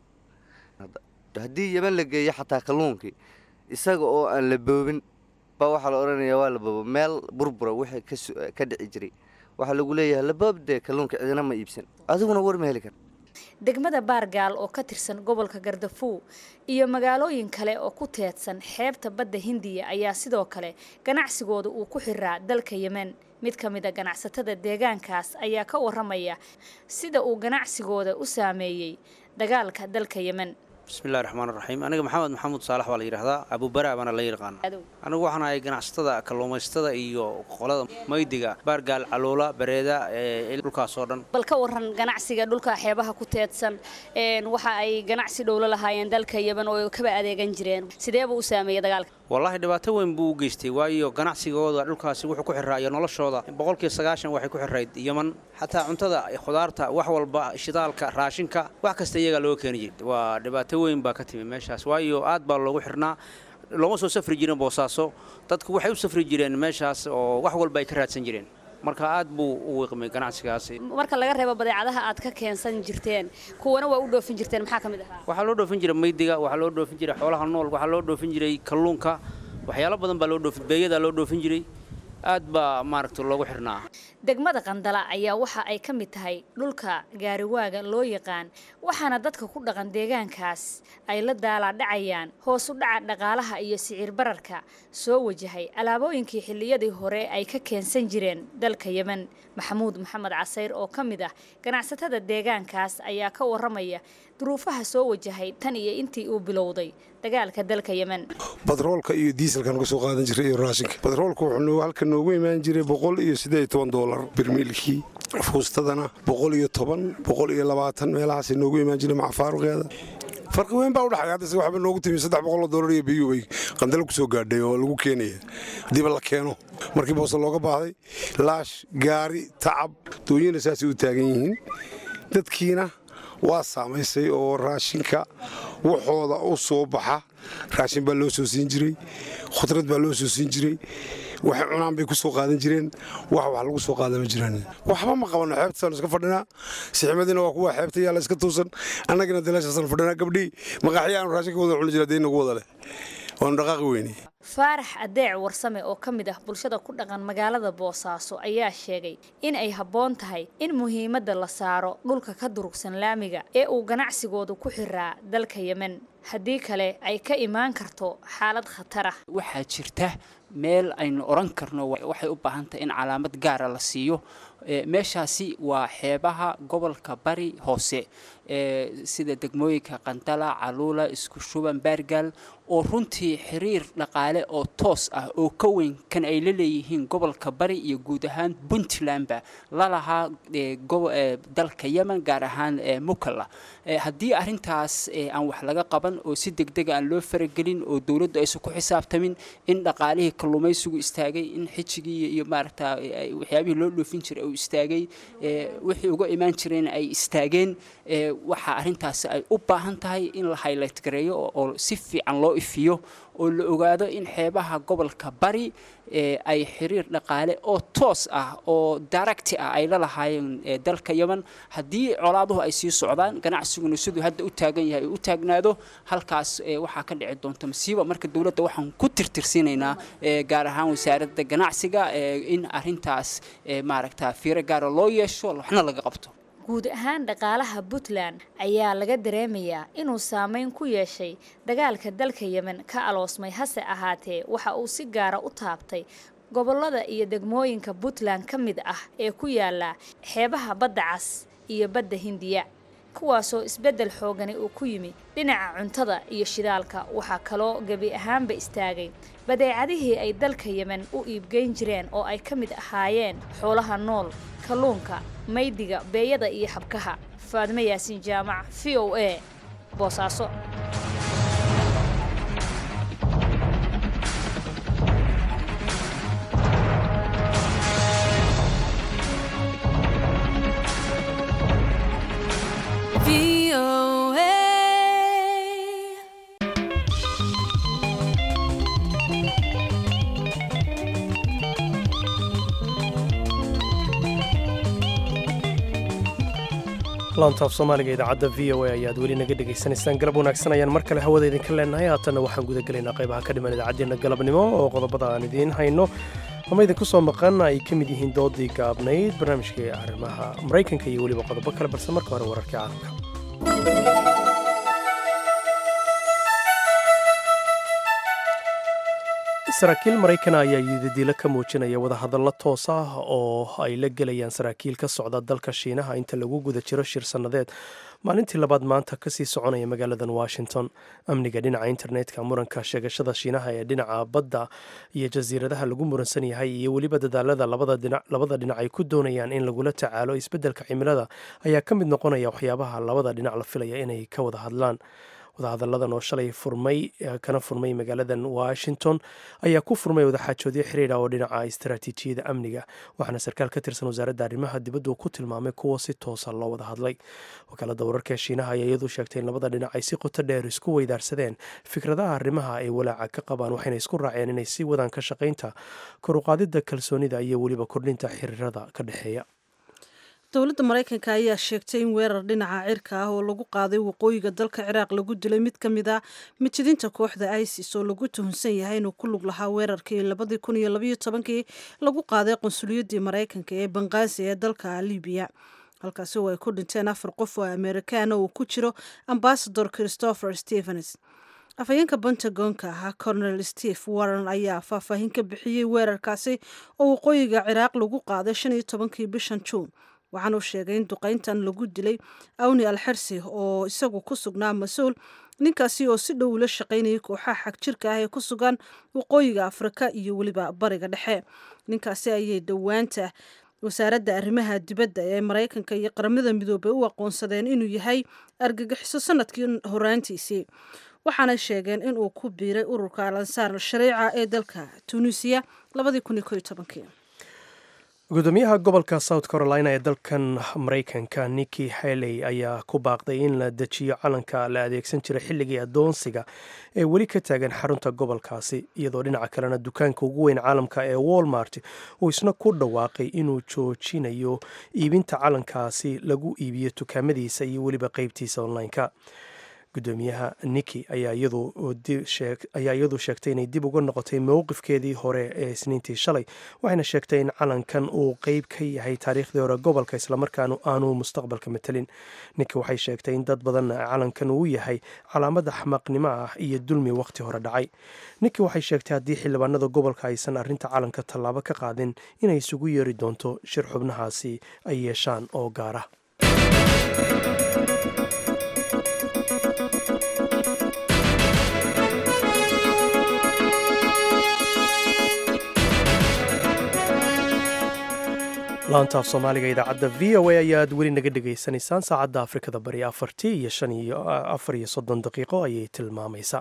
haddii yeman la geeyo xataa kalluunkii isaga oo aan la boobin baa waxaa la odhanayaa waa la boobo meel burbura wixii ka dhici jiray waxaa lagu leeyahay laboobdee kalluunka cidina ma iibsan adiguna war ma heli kar degmada baargaal oo ka tirsan gobolka gardafuw iyo magaalooyin kale oo ku teedsan xeebta badda hindiya ayaa sidoo kale ganacsigooda uu ku xiraa dalka yemen mid ka mid a ganacsatada deegaankaas ayaa ka waramaya sida uu ganacsigooda u saameeyey dagaalka dalka yemen bismillahi raxmaan raxiim aniga maxamed maxamuud saalax baa la yidhaahdaa abuubaraa baana la yaqaana anigu waxaan ahay ganacsatada kalluumaysatada iyo qolada maydiga baargaal caluula bareeda dhulkaas oo dhan bal ka waran ganacsiga dhulka xeebaha ku teedsan waxa ay ganacsi dhowlo lahaayeen dalka yemen oo kaba adeegan jireen sideebuu u saameeyey dagaalka wallaahi dhibaato weyn buu u geystay waayo ganacsigooda dhulkaasi wuxuu ku xiraayo noloshooda boqolkii sagaashan waxay ku xirayd yeman xataa cuntada khudaarta wax walba shidaalka raashinka wax kasta iyagaa looga keeni jiray waa dhibaato weyn baa ka timi meeshaas waayo aad baa loogu xirnaa looma soo safri jirin boosaaso dadku waxay u safri jireen meeshaas oo wax walba ay ka raadsan jireen marka aad buu u wiiqmay ganacsigaasi marka laga reebo badeecadaha aad ka keensan jirteen kuwana waa u dhoofin jirteen maxaa ka mid ahaa waxaa loo dhoofin jiray maydiga waxaa loo dhoofin jiray xoolaha nool waxaa loo dhoofin jiray kalluunka waxyaalo badan baa loo dhoofin beeyadaa loo dhoofin jiray aad baa maaragta loogu xirnaa degmada qandala ayaa waxa ay ka mid tahay dhulka gaariwaaga loo yaqaan waxaana dadka ku dhaqan deegaankaas ay la daalaadhacayaan hoos u dhaca dhaqaalaha iyo siciir bararka soo wajahay alaabooyinkii xilliyadii hore ay ka keensan jireen dalka yemen maxamuud maxamed casayr oo ka mid ah ganacsatada deegaankaas ayaa ka waramaya duruufaha soo wajahay tan iyo intii uu bilowday dagaalka dalka yemen batroolka iyo diiselkan ka soo qaadan jiray iyo raashinka batroolka wuxuu halka noogu imaan jiray boqol iyo siddeed iyo toban doolar birmiilkii fuustadana boqol iyo toban boqol iyo labaatan meelahaasay noogu imaan jiray macafaaruqeeda farqi weyn baa udhaxay hadda se waxba noogu timi saddex boqoloo doolar iyo biyuu bay qandalo ku soo gaadhay oo lagu keenaya haddiiba la keeno markii boose looga baahday laash gaari tacab dooyina saasay u taagan yihiin dadkiina waa saamaysay oo raashinka waxooda u soo baxa raashin baa loo soo siin jiray khudrad baa loo soo siin jiray waxay cunaan bay ku soo qaadan jireen wax wax lagu soo qaada ma jiraan waxba ma qabano xeebtasaan iska fadhinaa siximadiina waa kuwa xeebta yaala iska tuusan annagina dalaashaasaan fadhinaa gabdhii maqaaxya aanu raashinka wada cuni jira dee nagu wada leh waanu dhaqaaqi weyne faarax adeec warsame oo ka mid ah bulshada ku dhaqan magaalada boosaaso ayaa sheegay in ay habboon tahay in muhiimadda la saaro dhulka ka durugsan laamiga ee uu ganacsigoodu ku xiraa dalka yemen haddii kale ay ka imaan karto xaalad khatar ah waxaa jirta meel aynu odhan karno waxay u baahan tahay in calaamad gaara la siiyo meeshaasi waa xeebaha gobolka bari hoose sida degmooyinka qandala caluula isku shuban baargaal oo runtii xiriir dhaqaale oo toos ah oo ka weyn kan ay la leeyihiin gobolka bari iyo guud ahaan puntlandba lalahaa dalka yemen gaar ahaan mukalla haddii arintaas aan wax laga qaban oo si degdega aan loo faragelin oo dowladdu aysan ku xisaabtamin in dhaqaalihii kalluumaysigu istaagay in xijigii iyo maaragta waxyaabihii loo dhoofin jiray uu istaagay wixii uga imaan jireen ay istaageen waxaa arrintaasi ay u baahan tahay in la highlight gareeyo oo si fiican loo ifiyo oo la ogaado in xeebaha gobolka bari ay xiriir dhaqaale oo toos ah oo daracti ah ay la lahaayeen dalka yemen haddii colaaduhu ay sii socdaan ganacsiguna siduu hadda u taagan yahay u taagnaado halkaas waxaa ka dhici doonta masiiba marka dowladda waxaan ku tirtirsiinaynaa gaar ahaan wasaaradda ganacsiga in arintaas maaragta fiiro gaara loo yeesho waxna laga qabto guud ahaan dhaqaalaha puntland ayaa laga dareemayaa inuu saameyn ku yeeshay dagaalka dalka yemen ka aloosmay hase ahaatee waxa uu si gaara u taabtay gobollada iyo degmooyinka puntland ka mid ah ee ku yaala xeebaha badda cas iyo badda hindiya kuwaasoo isbeddel xoogani uu ku yimi dhinaca cuntada iyo shidaalka waxaa kaloo gebi ahaanba istaagay badeecadihii ay dalka yemen u iibgeyn jireen oo ay ka mid ahaayeen xoolaha nool kalluunka maydiga beeyada iyo xabkaha faadimo yaasiin jaamac v o a boosaaso V laantaaf soomaaliga idaacadda v o a ayaad weli naga dhegaysanaysaan galab wanaagsan ayaan mar kale hawada idinka leenahay haatanna waxaan gudagelaynaa qaybaha ka dhiman idaacaddeenna galabnimo oo qodobada aan idiin hayno ama idinku soo maqan ay ka mid yihiin doodii gaabnayd barnaamijkii arrimaha maraykanka iyo weliba qodobo kale balse marka hore wararkii caalamka saraakiil maraykan ayaa yidadiilo ka muujinaya wadahadallo toos ah oo ay la gelayaan saraakiil ka socda dalka shiinaha inta lagu guda jiro shir sannadeed maalintii labaad maanta kasii soconaya magaaladan washington amniga dhinaca internetka muranka sheegashada shiinaha ee dhinaca badda iyo jasiiradaha lagu muransan yahay iyo weliba dadaalada labada dhinac ay ku doonayaan in lagula tacaalo isbeddelka cimilada ayaa ka mid noqonaya waxyaabaha labada dhinac la filaya inay ka wada hadlaan wadahadalladan oo shalay furmay kana furmay magaaladan washington ayaa ku furmay wadaxaajoodyo xiriira oo dhinaca istaraatiijiyada amniga waxaana sarkaal ka tirsan wasaaradda arrimaha dibaddu ku tilmaamay kuwa si toosa loo wada hadlay wakaalada wararka shiinaha ayaa iyadu sheegtay in labada dhinac ay si qoto dheer isku weydaarsadeen fikradaha arrimaha ay walaaca ka qabaan waxayna isku raaceen inay sii wadaan ka shaqaynta koruqaadida kalsoonida iyo weliba kordhinta xiriirada ka dhexeeya dowladda maraykanka ayaa sheegtay in weerar dhinaca cirka ah oo lagu qaaday waqooyiga dalka ciraaq lagu dilay mid ka mid a mitidinta kooxda isis oo lagu tuhunsan yahay inuu ku lug lahaa weerarkii labadii kun iyo labaiyo tobankii lagu qaaday qonsuliyadii maraykanka ee banqaasi ee dalka libiya halkaasi oo ay ku dhinteen afar qof oo amerikaana uu ku jiro ambasador christopher stevens afhayeenka pentagonka ahaa colonel steve warren ayaa faahfaahin ka bixiyey weerarkaasi oo waqooyiga ciraaq lagu qaaday shan iyo tobankii bishan juun waxaanuu sheegay in duqayntan lagu dilay awni alxersi oo isagu ku sugnaa mas-uul ninkaasi oo si dhow ula shaqaynayay kooxaha xag jirka ah ee ku sugan waqooyiga afrika iyo weliba bariga dhexe ninkaasi ayay dhowaanta wasaaradda arrimaha dibadda ee maraykanka iyo qaramada midoobay u aqoonsadeen inuu yahay argagixiso sanadkii horaantiisii waxaanay sheegeen inuu ku biiray ururka al ansaar al-shariica ee dalka tunisiya gudoomiyaha gobolka south carolina ee dalkan maraykanka niki haley ayaa ku baaqday in la dejiyo calanka la adeegsan jiray xilligii adoonsiga ee weli ka taagan xarunta gobolkaasi iyadoo dhinaca kalena dukaanka ugu weyn caalamka ee walmart uu isna ku dhawaaqay inuu joojinayo iibinta calankaasi lagu iibiyo dukaamadiisa iyo weliba qeybtiisa online-ka gudoomiyaha niki ayaa iyadu sheegtay inay dib uga noqotay mowqifkeedii hore ee isniintii shalay waxayna sheegtay in calankan uu qeyb ka yahay taariikhdii hore gobolka islamarkaana aanu mustaqbalka matelin niki waxay sheegtay in dad badan calankan uu yahay calaamad axmaqnimo ah iyo dulmi wakhti hore dhacay niki waxay sheegtay haddii xildhibaanada gobolka aysan arrinta calanka tallaabo ka qaadin inay isugu yeeri doonto shir xubnahaasi ay yeeshaan oo gaara laantaaf soomaaliga idaacadda v o a ayaad weli naga dhegaysanaysaan saacadda afrikada bari afartii iyo shan iyo afar iyo soddon daqiiqo ayay tilmaamaysaa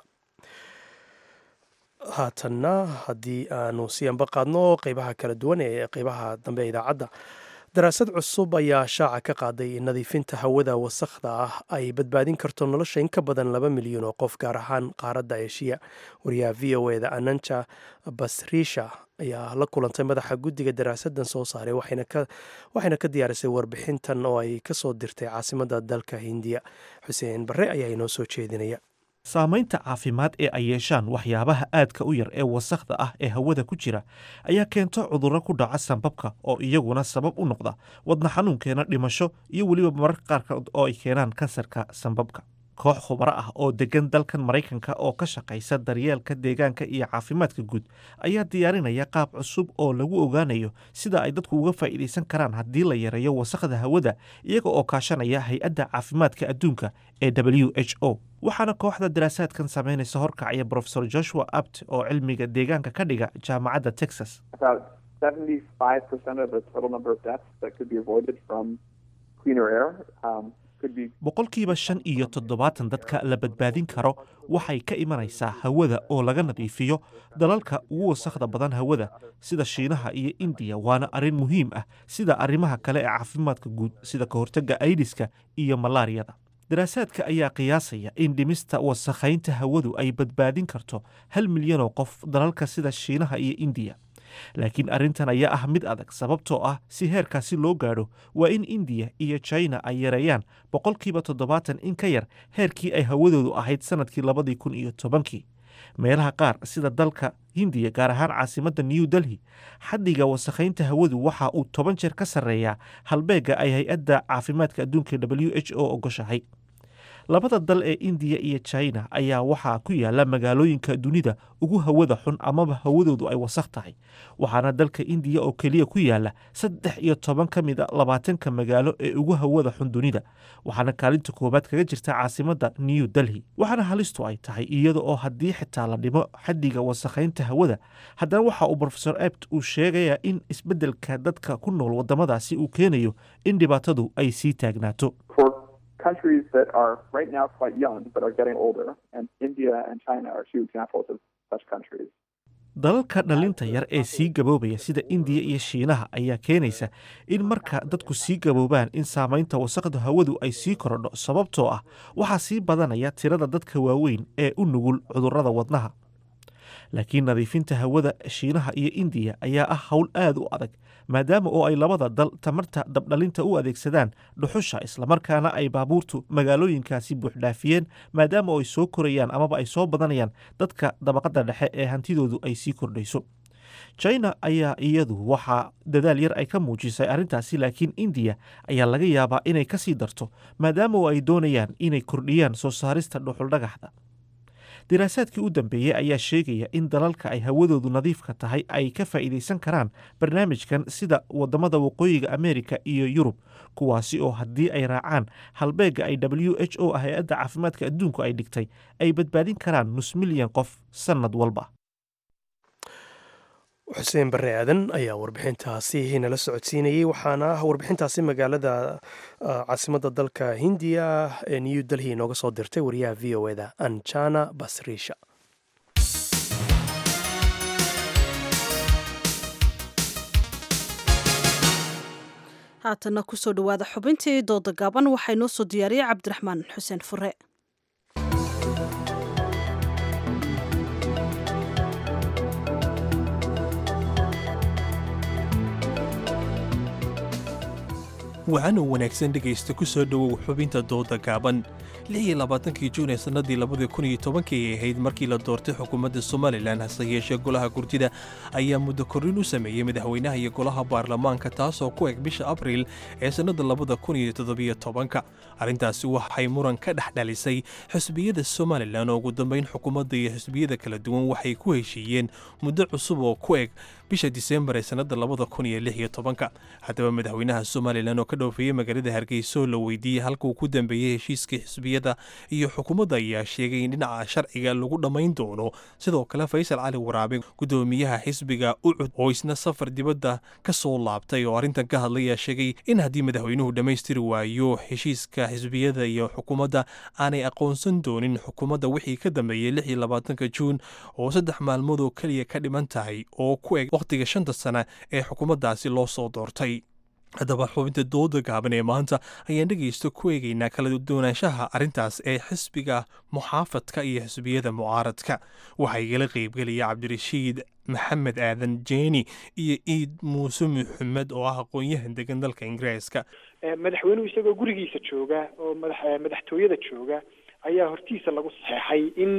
haatanna haddii aanu sii anba qaadno qeybaha kala duwan ee qeybaha dambe ee idaacadda daraasad cusub ayaa shaaca ka qaaday in nadiifinta hawada wasakhda ah ay badbaadin karto nolosha in ka badan laba milyan oo qof gaar ahaan qaaradda eeshiya wariyaha v o eda ananja basriisha ayaa la kulantay madaxa guddiga daraasadan soo saaray waxayna ka diyaarisay warbixintan oo ay ka soo dirtay caasimadda dalka hindiya xuseen barre ayaa inoo soo jeedinaya saamaynta caafimaad ee ay yeeshaan waxyaabaha aadka u yar ee wasakhda ah ee hawada ku jira ayaa keento cudurro ku dhaca sanbabka oo iyaguna sabab u noqda wadna xanuunkeena dhimasho iyo weliba mararka qaarkood oo ay keenaan kansarka sanbabka koox khubaro ah oo degan dalkan maraykanka oo ka shaqaysa daryeelka deegaanka iyo caafimaadka guud ayaa diyaarinaya qaab cusub oo lagu ogaanayo sida ay dadku uga faa'iidaysan karaan haddii la yareeyo wasakhda hawada iyaga oo kaashanaya hay-adda caafimaadka adduunka ee w h o waxaana kooxda daraasaadkan samaynaysa horkacaya brofesor joshua abt oo cilmiga deegaanka ka dhiga jaamacadda texas boqolkiiba shan iyo toddobaatan dadka la badbaadin karo waxay ka imanaysaa hawada oo laga nadiifiyo dalalka ugu wasakhda badan hawada sida shiinaha iyo indiya waana arrin muhiim ah sida arrimaha kale ee caafimaadka guud sida ka hortagga aidiska iyo malaariyada daraasaadka ayaa qiyaasaya in dhimista wasakhaynta hawadu ay badbaadin karto hal milyan oo qof dalalka sida shiinaha iyo indiya laakiin arrintan ayaa ah mid adag sababtoo ah si heerkaasi loo gaadho waa in indiya iyo china ay yareeyaan boqolkiiba toddobaatan in ka yar heerkii ay hawadoodu ahayd sannadkii labadii kun iyo tobankii meelaha qaar sida dalka hindiya gaar ahaan caasimadda new delhi xaddiga wasakhaynta hawadu waxa uu toban jeer ka sarreeyaa halbeegga ay hay-adda caafimaadka adduunka w h o ogoshahay labada dal ee indiya iyo china ayaa waxaa ku yaala magaalooyinka dunida ugu hawada xun amaba hawadoodu ay wasakh tahay waxaana dalka indiya oo keliya ku yaala saddex iyo toban ka mid a labaatanka magaalo ee ugu hawada xun dunida waxaana kaalinta koowaad kaga jirta caasimadda new delhi waxaana halistu ay tahay iyada oo haddii xitaa la dhimo xaddiga wasakhaynta hawada haddana waxa uu rofesor ebt uu sheegaya in isbeddelka dadka ku nool waddamadaasi uu keenayo in dhibaatadu ay sii taagnaato countries that are right now quite young but are getting older, and India and China are two examples of such countries. dalalka dhalinta yar ee sii gaboobaya sida indiya iyo shiinaha ayaa keenaysa in marka dadku sii gaboobaan in saamaynta wasaqda hawadu ay sii korodho sababtoo ah waxaa sii badanaya tirada dadka waaweyn ee u nugul cudurrada wadnaha laakiin nadiifinta hawada shiinaha iyo indiya ayaa ah howl aad u adag maadaama oo ay labada dal tamarta dabdhalinta u adeegsadaan dhuxusha islamarkaana ay baabuurtu magaalooyinkaasi buuxdhaafiyeen maadaama oo ay soo korayaan amaba ay soo badanayaan dadka dabaqadda dhexe ee hantidoodu ay sii kordhayso china ayaa iyadu waxaa dadaal yar ay ka muujisay arrintaasi laakiin indiya ayaa laga yaabaa inay ka sii darto maadaama oo ay doonayaan inay kordhiyaan soo saarista dhuxuldhagaxda diraasaadkii u dambeeyey ayaa sheegaya in dalalka ay hawadoodu nadiifka tahay ay ka faa'iidaysan karaan barnaamijkan sida waddamada waqooyiga ameerika iyo yurub kuwaasi oo haddii ay raacaan halbeegga ay w h o hay-adda caafimaadka adduunku ay dhigtay ay badbaadin karaan nus milyan qof sannad walba xuseen barre aadan ayaa warbixintaasi nala socodsiinayey waxaana warbixintaasi magaalada caasimadda dalka hindiya ee new delhi inooga soo dirtay wariyaha v o eda anjana basriisha haatana kusoo dhowaada xubintii dooda gaaban waxaa inoo soo diyaariyey cabdiraxmaan xuseen fure waxaana wanaagsan dhegaysta ku soo dhowow xubinta dooda gaaban lix iyo labaatankii juun ee sannadii labadii kun iyo tobankii ay ahayd markii la doortay xukuumadda somalilan hase yeeshee golaha gurtida ayaa muddo korrin u sameeyey madaxweynaha iyo golaha baarlamaanka taasoo ku eg bisha abriil ee sannada labada kun iyo toddobiyo tobanka arrintaasi waxay muran ka dhex dhalisay xisbiyada somalilan oo ugu dambayn xukuumadda iyo xisbiyada kala duwan waxay ku heshiiyeen muddo cusub oo ku eg bisha disembar ee sannada labada kun iyo lix iyo tobanka haddaba madaxweynaha somalilan oo ka dhoofeeyey magaalada hargeysa oo la weydiiyey halka uu ku dambeeyey heshiiskii xisbiyada iyo xukuumadda ayaa sheegay in dhinaca sharciga lagu dhammayn doono sidoo kale faysal cali waraabe gudoomiyaha xisbiga ucud oo isna safar dibadda ka soo laabtay oo arrintan ka hadlayaa sheegay in haddii madaxweynuhu dhammaystiri waayo heshiiska xisbiyada iyo xukuumadda aanay aqoonsan doonin xukuumadda wixii ka dambeeyey lix iyo labaatanka juun oo saddex maalmood oo keliya ka dhiman tahay oo ku eg wakhtiga shanta sana ee xukuumaddaasi loo soo doortay haddaba xubinta dooda gaaban ee maanta ayaan dhegaysta ku eegaynaa kala doonaanshaha arrintaas ee xisbiga muxaafadka iyo xisbiyada mucaaradka waxaa igala qeybgelaya cabdirashiid maxamed aadan jeeni iyo iid muuse maxamed oo ah aqoon-yahan degan dalka ingiriiska madaxweynuhu isagoo gurigiisa jooga oo madaxtooyada jooga ayaa hortiisa lagu saxeexay in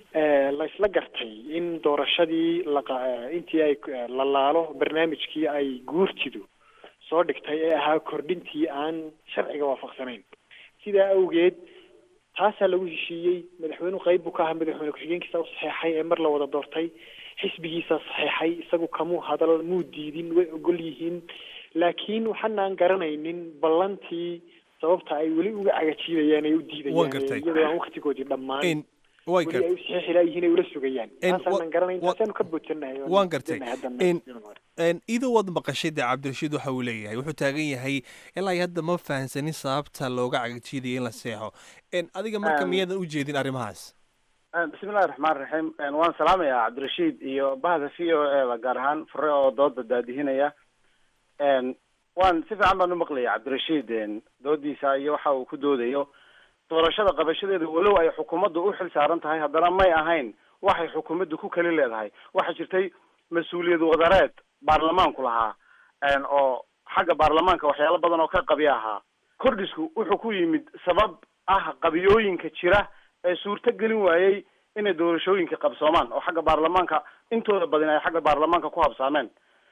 la isla gartay in doorashadii intii ay la laalo barnaamijkii ay guurtidu soo dhigtay ee ahaa kordhintii aan sharciga waafaqsanayn sidaa awgeed taasaa lagu heshiiyey madaxweynuhu qayb buu ka ahaa madaxweyne ku-xigeenkiisa u saxeexay ee mar la wada doortay xisbigiisa saxeexay isagu kamuu hadal muu diidin way ogol yihiin laakiin waxaanaan garanaynin ballantii sababta ay weli uga cagajiidayaan ay u diidayaan iyadoo aan waktigoodii dhammaan weli ay u saxeexi laayihiin ay ula sugayaan taasaanan garanayn taasaanu ka boodsannahay waan gartay idoo waad maqashay dee cabdirashiid waxa uu leeyahay wuxuu taagan yahay ilaa hadda ma fahansanin sababta looga cagajiidaya in la seexo adiga marka miyaadan u jeedin arrimahaas bismillahi raxmaan raxiim waan salaamayaa cabdirashiid iyo bahda v o e da gaar ahaan fure oo dooda daadihinaya waan si fiican baan u maqlaya cabdirashiid doodiisa iyo waxa uu ku doodayo doorashada qabashadeeda walow ay xukuumaddu u xil saaran tahay haddana may ahayn waxay xukuumaddu ku kali leedahay waxaa jirtay mas-uuliyad wadareed baarlamaanku lahaa oo xagga baarlamaanka waxyaalo badan oo ka qabi ahaa kordhisku wuxuu ku yimid sabab ah qabiyooyinka jira ee suurto gelin waayey inay doorashooyinka qabsoomaan oo xagga baarlamaanka intooda badin ay xagga baarlamaanka ku habsaameen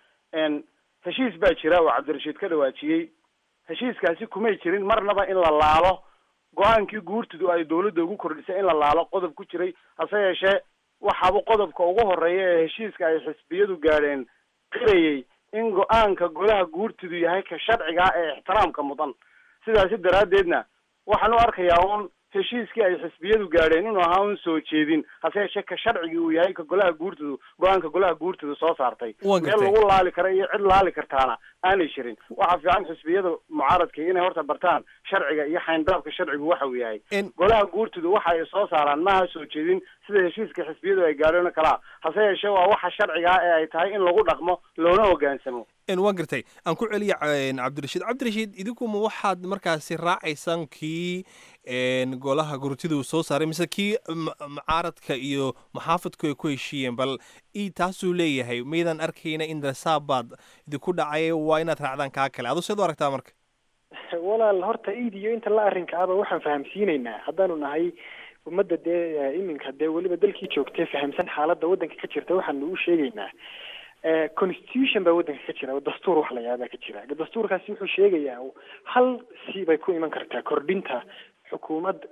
heshiis baa jira oo cabdirashiid ka dhawaajiyey heshiiskaasi kumay jirin marnaba in la laalo go-aankii guurtidu ay dawladda ugu kordhisay in la laalo qodob ku jiray hase yeeshee waxaaba qodobka ugu horeeya ee heshiiska ay xisbiyadu gaadheen qirayay in go-aanka golaha guurtidu yahay ka sharciga ee ixtiraamka mudan sidaasi daraaddeedna waxaan u arkayaa un heshiiskii ay xisbiyadu gaadheen inuu ahaa un soo jeedin hase yeeshee ka sharcigii uu yahay ka golaha guurtidu go-aanka golaha guurtidu soo saartay Waan meel gartay. lagu laali kara iyo cid laali kartaana aanay jirin waxaa fiican xisbiyada mucaaradka inay horta bartaan sharciga iyo xayndaabka sharcigu waxa uu yahay golaha guurtidu waxa ay soo saaraan maaha soo jeedin sida heshiiska xisbiyadu ay gaadheen oo kalaa hase yeeshee waa waxa sharciga ah ee ay tahay in lagu dhaqmo loona hogaansamo En waan gartay aan ku celiya en, cabdirashiid cabdirashiid idinkuma waxaad markaasi raacaysaan kii en, golaha gurtida uu soo saaray mise kii ma- mucaaradka iyo maxaafadku ay ku heshiiyeen bal i taasuu leeyahay maydaan arkayna in rasaabaad idinku dhacay waa inaad raacdaan kaa kale aduu seed u aragtaa marka walaal horta iid iyo inta la arrinka aba waxaan fahamsiinaynaa haddaanu nahay ummadda dee eh, iminka dee weliba dalkii joogtee fahamsan xaaladda waddanka ka jirta waxaanu u sheegaynaa Eh, constitution baa waddanka ka jira oo dastuur wax la yaabaa ka jira dastuurkaasi wuxuu sheegayaa hal si bay ku iman kartaa kordhinta xukuumad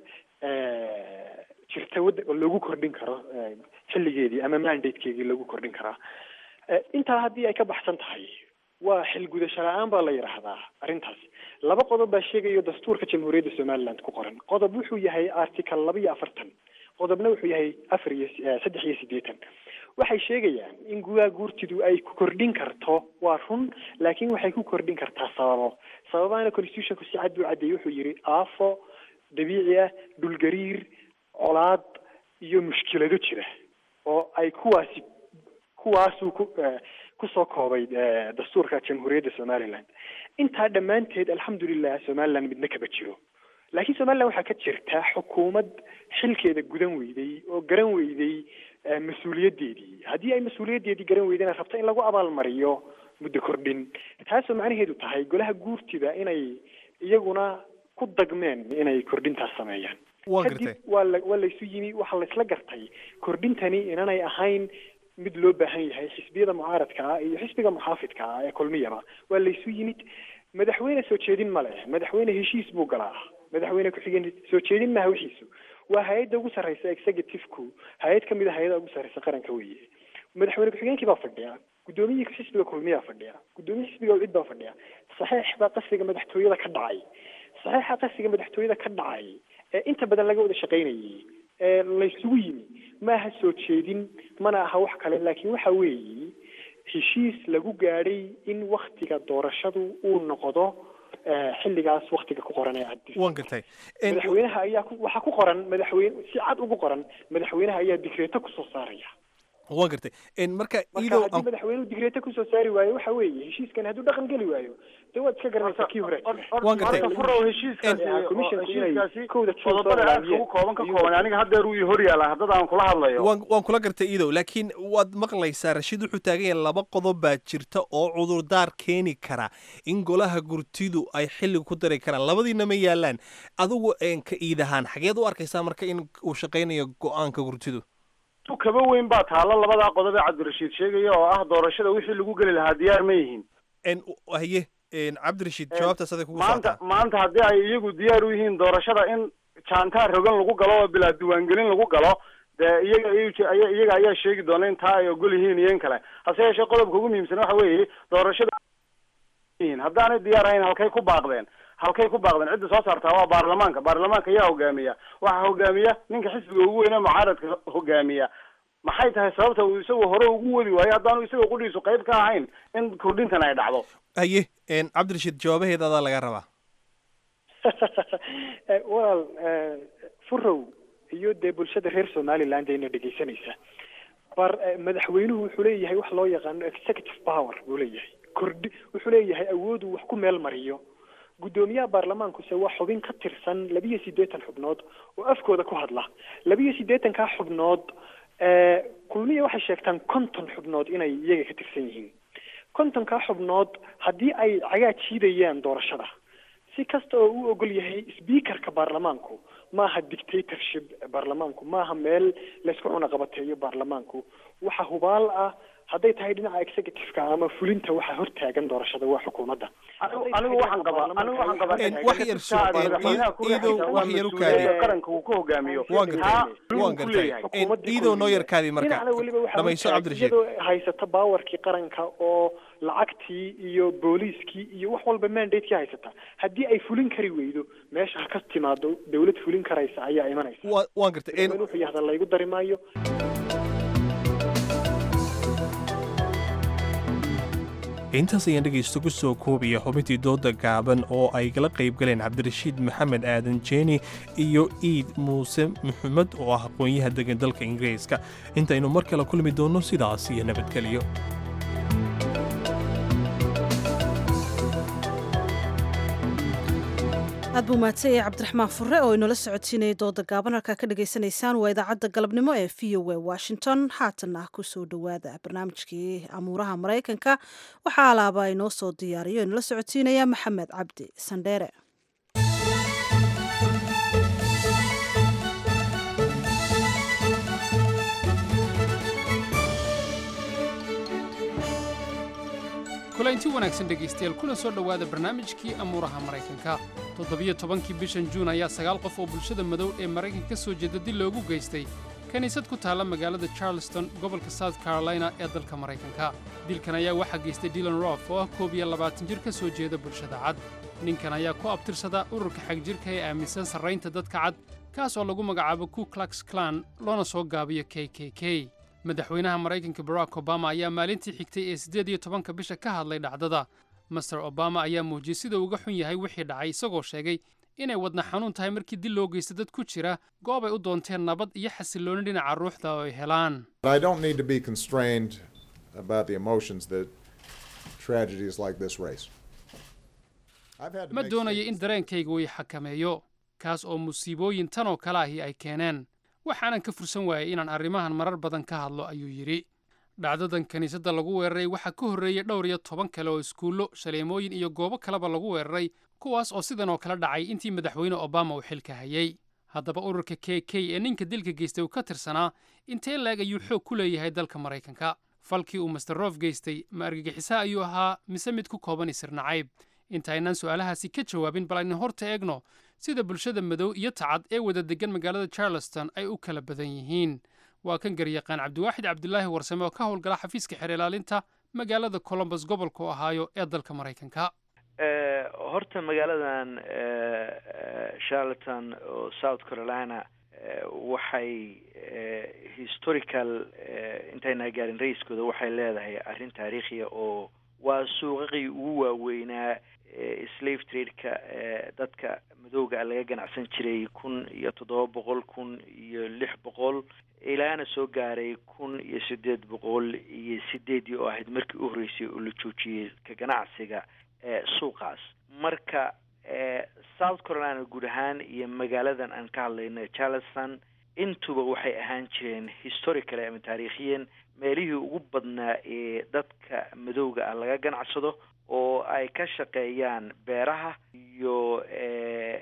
eh, jirta wadda oo lagu kordhin karo eh, xilligeedii ama mandatekeedii lagu kordhin karaa Eh, intaa haddii ay ka baxsan tahay waa xilgudasho la-aan baa la yidhaahdaa arrintaas laba qodob baa sheegayo dastuurka jamhuuriyadda somaliland ku qoran qodob wuxuu yahay article laba iyo afartan qodobna wuxuu yahay afar iyo eh, saddex iyo siddeetan waxay sheegayaan in gudaha guurtidu ay ku kordhin karto waa run laakiin waxay ku kordhin kartaa sababo sababahana constitutionku si cad buu caddeeyey wuxuu yidhi aafo dabiici ah dhulgariir colaad iyo mushkilado jira oo ay kuwaasi kuwaasuu ku eh, kusoo koobay eh, dastuurka jamhuuriyadda somaliland intaa dhammaanteed alxamdulilah somaliland midna kaba jiro laakiin somaliland waxaa ka jirta xukuumad xilkeeda gudan weyday oo garan weyday eh, mas-uuliyaddeedii haddii ay mas-uuliyaddeedii garan weydana rabto in lagu abaalmariyo muddo kordhin taasoo macnaheedu tahay golaha guurtida inay iyaguna ku dagmeen inay kordhintaas sameeyaan Waan kadib gartay. waa la waa laysu yimi waxaa laysla gartay kordhintani inanay ahayn mid loo baahan yahay xisbiyada mucaaradka ah iyo xisbiga muxaafidka ah ee kulmiyaba waa laysu yimid madaxweyne soo jeedin ma leh madaxweyne heshiis buu galaa madaxweyne ku-xigeen soo jeedin maha wixiisu waa hay-adda ugu sarreysa executive-ku hay-ad kamid a hay-ada ugu sarreysa qaranka weeye madaxweyne ku-xigeenkii baa fadhiya guddoomiyihii xisbiga kulmiyaa fadhiya guddoomiyaha xisbiga cid baa fadhiya saxiix baa qasriga madaxtooyada ka dhacay saxiixa qasriga madaxtooyada ka dhacay ee inta badan laga wada shaqaynayay ee laysugu yimi ma aha soo jeedin mana aha wax kale laakiin waxa weeye heshiis lagu gaadhay in waktiga doorashadu uu noqdo eh, xilligaas waktiga ku qoran ee cad waan gartay En, madaxweynaha ayaa ku- waxaa ku qoran madaxweyne si cad ugu qoran madaxweynaha ayaa digreeto kusoo saaraya waan gartay En, marka marka idow haddii madaxweynuhu digreeto kusoo saari waayo waxa weeye heshiiskan hadduu dhaqan geli waayo dee waad iska garanaysaa kii hore Waan gartay. horta furow heshiiskaasi Eh, oo- commissionku inay heshiiskaasi kowda June soo qodobada aad ilaamiyeen. ugu kooban ka kooban aniga haddeer uu ii hor yaala haddada aan kula hadlayo waan waan kula gartay idow laakiin waad maqlaysaa rashiid wuxuu taagan yahay laba qodob baa jirta oo cudurdaar keeni kara in golaha gurtidu ay xilliga ku dari karaan labadiina ma yaalaan adigu en, ka iid ahaan xageed u arkaysaa marka in uu shaqaynayo go-aanka gurtidu tu kaba weyn baa taalla labadaa qodob ee cabdirashiid sheegaya oo ah doorashada wixii lagu geli lahaa diyaar ma yihiin En, haye en, cabdirashiid jawaabtaas aday kugu maanta socotaa maanta haddii ay iyagu diyaar u yihiin doorashada in jaantaar rogan lagu galo oo bilaa diiwaangelin lagu galo dee iyaga iy- aya- iyaga ayaa sheegi doona in taa ay ogol yihiin iyo in kale hase yeeshee qodobka ugu muhiimsan waxa weeye doorashada yihiin haddaanay diyaar ahayn halkay ku baaqdeen halkay ku baaqdeen cidda soo saartaa waa baarlamaanka baarlamaanka ayaa hogaamiya waxaa hogaamiya ninka xisbiga ugu weyne mucaaradka hogaamiya maxay tahay sababta uu isagu hore ugu wadi waayo haddaanu isaga qudhiisu qayb ka ahayn in kordhintan ay dhacdo haye en, cabdirashiid jawaabaheeda adaa laga rabaa Eh, walaal eh, furow iyo dee bulshada reer somaliland ayna dhegeysanaysa bar eh, madaxweynuhu wuxuu leeyahay wax loo yaqaano executive power buu leeyahay kordhi wuxuu leeyahay awood uu wax ku meel mariyo guddoomiyaha baarlamaankuse waa xubin ka tirsan labiyo siddeetan xubnood oo afkooda ku hadla labiyo siddeetankaa xubnood kulmiya waxay sheegtaan konton xubnood inay iyaga ka tirsan yihiin kontonkaa xubnood haddii ay cagaa jiidayaan doorashada si kasta oo uu ogol yahay speakerka baarlamaanku maaha dictatorship baarlamaanku maaha meel laysku cunaqabateeyo baarlamaanku waxa hubaal ah hadday tahay dhinaca executiveka ama fulinta waxaa hortaagan doorashada waa xukuumadda anigu waxaan qabaa anigu waxaan qabaa wax yar soo madaxweynaha ku iidow wax yar u mas-uuliyadda kaadi qaranka uu ku hogaamiyo waan gartay waan gartay iidow noo yar kaadi marka dhinacna weliba waxaa dhamayso hortaag- cabdirashiid iyadoo haysata baawarkii qaranka oo lacagtii iyo booliiskii iyo wax walba mandatekii haysata haddii ay fulin kari weydo meesha ha ka timaado dawlad fulin karaysa ayaa imanaysa Wa- waan gartay madaxweyne wuxuu yahda laygu dari maayo intaas ayaan dhegaysto ku soo koobaya xubintii dooda gaaban oo ay kala qayb galeen cabdirashiid maxamed aadan jeeni iyo iid muuse maxamed oo ah aqoon-yaha degan dalka ingiriiska intaynu mar kale kulmi doonno sidaas iyo nabadgelyo aad buu mahadsan yahay cabdiraxmaan fure oo inoola socodsiinayay dooda gaaban halkaa ka dhagaysanaysaan waa idaacadda galabnimo ee v o a washington haatanna kusoo dhowaada barnaamijkii amuuraha maraykanka waxaa alaaba inoo soo diyaariyo inoola socodsiinaya maxamed cabdi sandheere kulanti wanaagsan dhegaystayaal kuna soo dhowaada barnaamijkii amuuraha maraykanka toddobiyo tobankii bishan juun ayaa sagaal qof oo bulshada madow ee maraykanka ka soo jeeda dil loogu geystay kiniisad ku taalla magaalada charleston gobolka south carolina ee dalka maraykanka dilkan ayaa waxaa geystay dylan rof oo ah koob iyo labaatan jir ka soo jeeda bulshada cad ninkan ayaa ku abtirsada ururka xagjirka ee aaminsan sarraynta dadka cad kaas oo lagu magacaabo ku klux klan loona soo gaabiyo k k k madaxweynaha maraykanka barack obama ayaa maalintii xigtay ee siddeed iyo tobanka bisha ka hadlay dhacdada master obama ayaa muujiyey sida uga xun yahay wixii dhacay isagoo sheegay inay wadna xanuun tahay markii dil loo geysta dad ku jira goob ay u doonteen nabad iyo xasillooni dhinaca ruuxda oo ay helaan I don't need to be constrained about the emotions that tragedies like this raise. I've had to ma make doonayo in dareenkayga uu i xakameeyo kaas oo musiibooyin tan oo kale ahi ay keeneen waxaanan ka fursan waayey inaan arrimahan marar badan ka hadlo ayuu yidhi dhacdadan kiniisadda lagu weeraray waxaa ka horreeyey dhowr iyo toban kale oo iskuullo shaleemooyin iyo goobo kaleba lagu weeraray kuwaas oo sidan oo kale dhacay intii madaxweyne obama uu xilka hayay haddaba ururka k k ee ninka dilka geystay uu ka tirsanaa intee leeg ayuu xoog ku leeyahay dalka maraykanka falkii uu master rof geystay ma argagixisaa ayuu ahaa mise mid ku kooban isir nacayb intaynaan su'aalahaasi ka jawaabin bal aynu horta eegno sida bulshada madow iyo tacad ee wada degan magaalada charleston ay u kala badan yihiin waa kan garyaqaan cabdiwaaxid cabdulaahi warsame oo ka howlgala xafiiska xeer ilaalinta magaalada colombus gobolka ohaayo ee dalka maraykanka Eh, horta magaaladan eh, eh, charlotten oo south carolina eh, waxay eh, historical eh, intayna gaarin ra-iskooda waxay leedahay arrin taariikhiya oo waa suuqaqii ugu waaweynaa eh, slave trade-ka eh, dadka madowga laga ganacsan jiray kun iyo toddoba boqol kun iyo lix boqol ilaana soo gaaray kun iyo sideed boqol iyo sideedii oo ahayd markii u horreysay oo la joojiyey ka ganacsiga ee suuqaas marka ee south carolina guud ahaan iyo magaaladan aan ka hadlayno charleston intuba waxay ahaan jireen historically ama taariikhiyan meelihii ugu badnaa ee dadka madowga ah laga ganacsado oo ay ka shaqeeyaan beeraha iyo e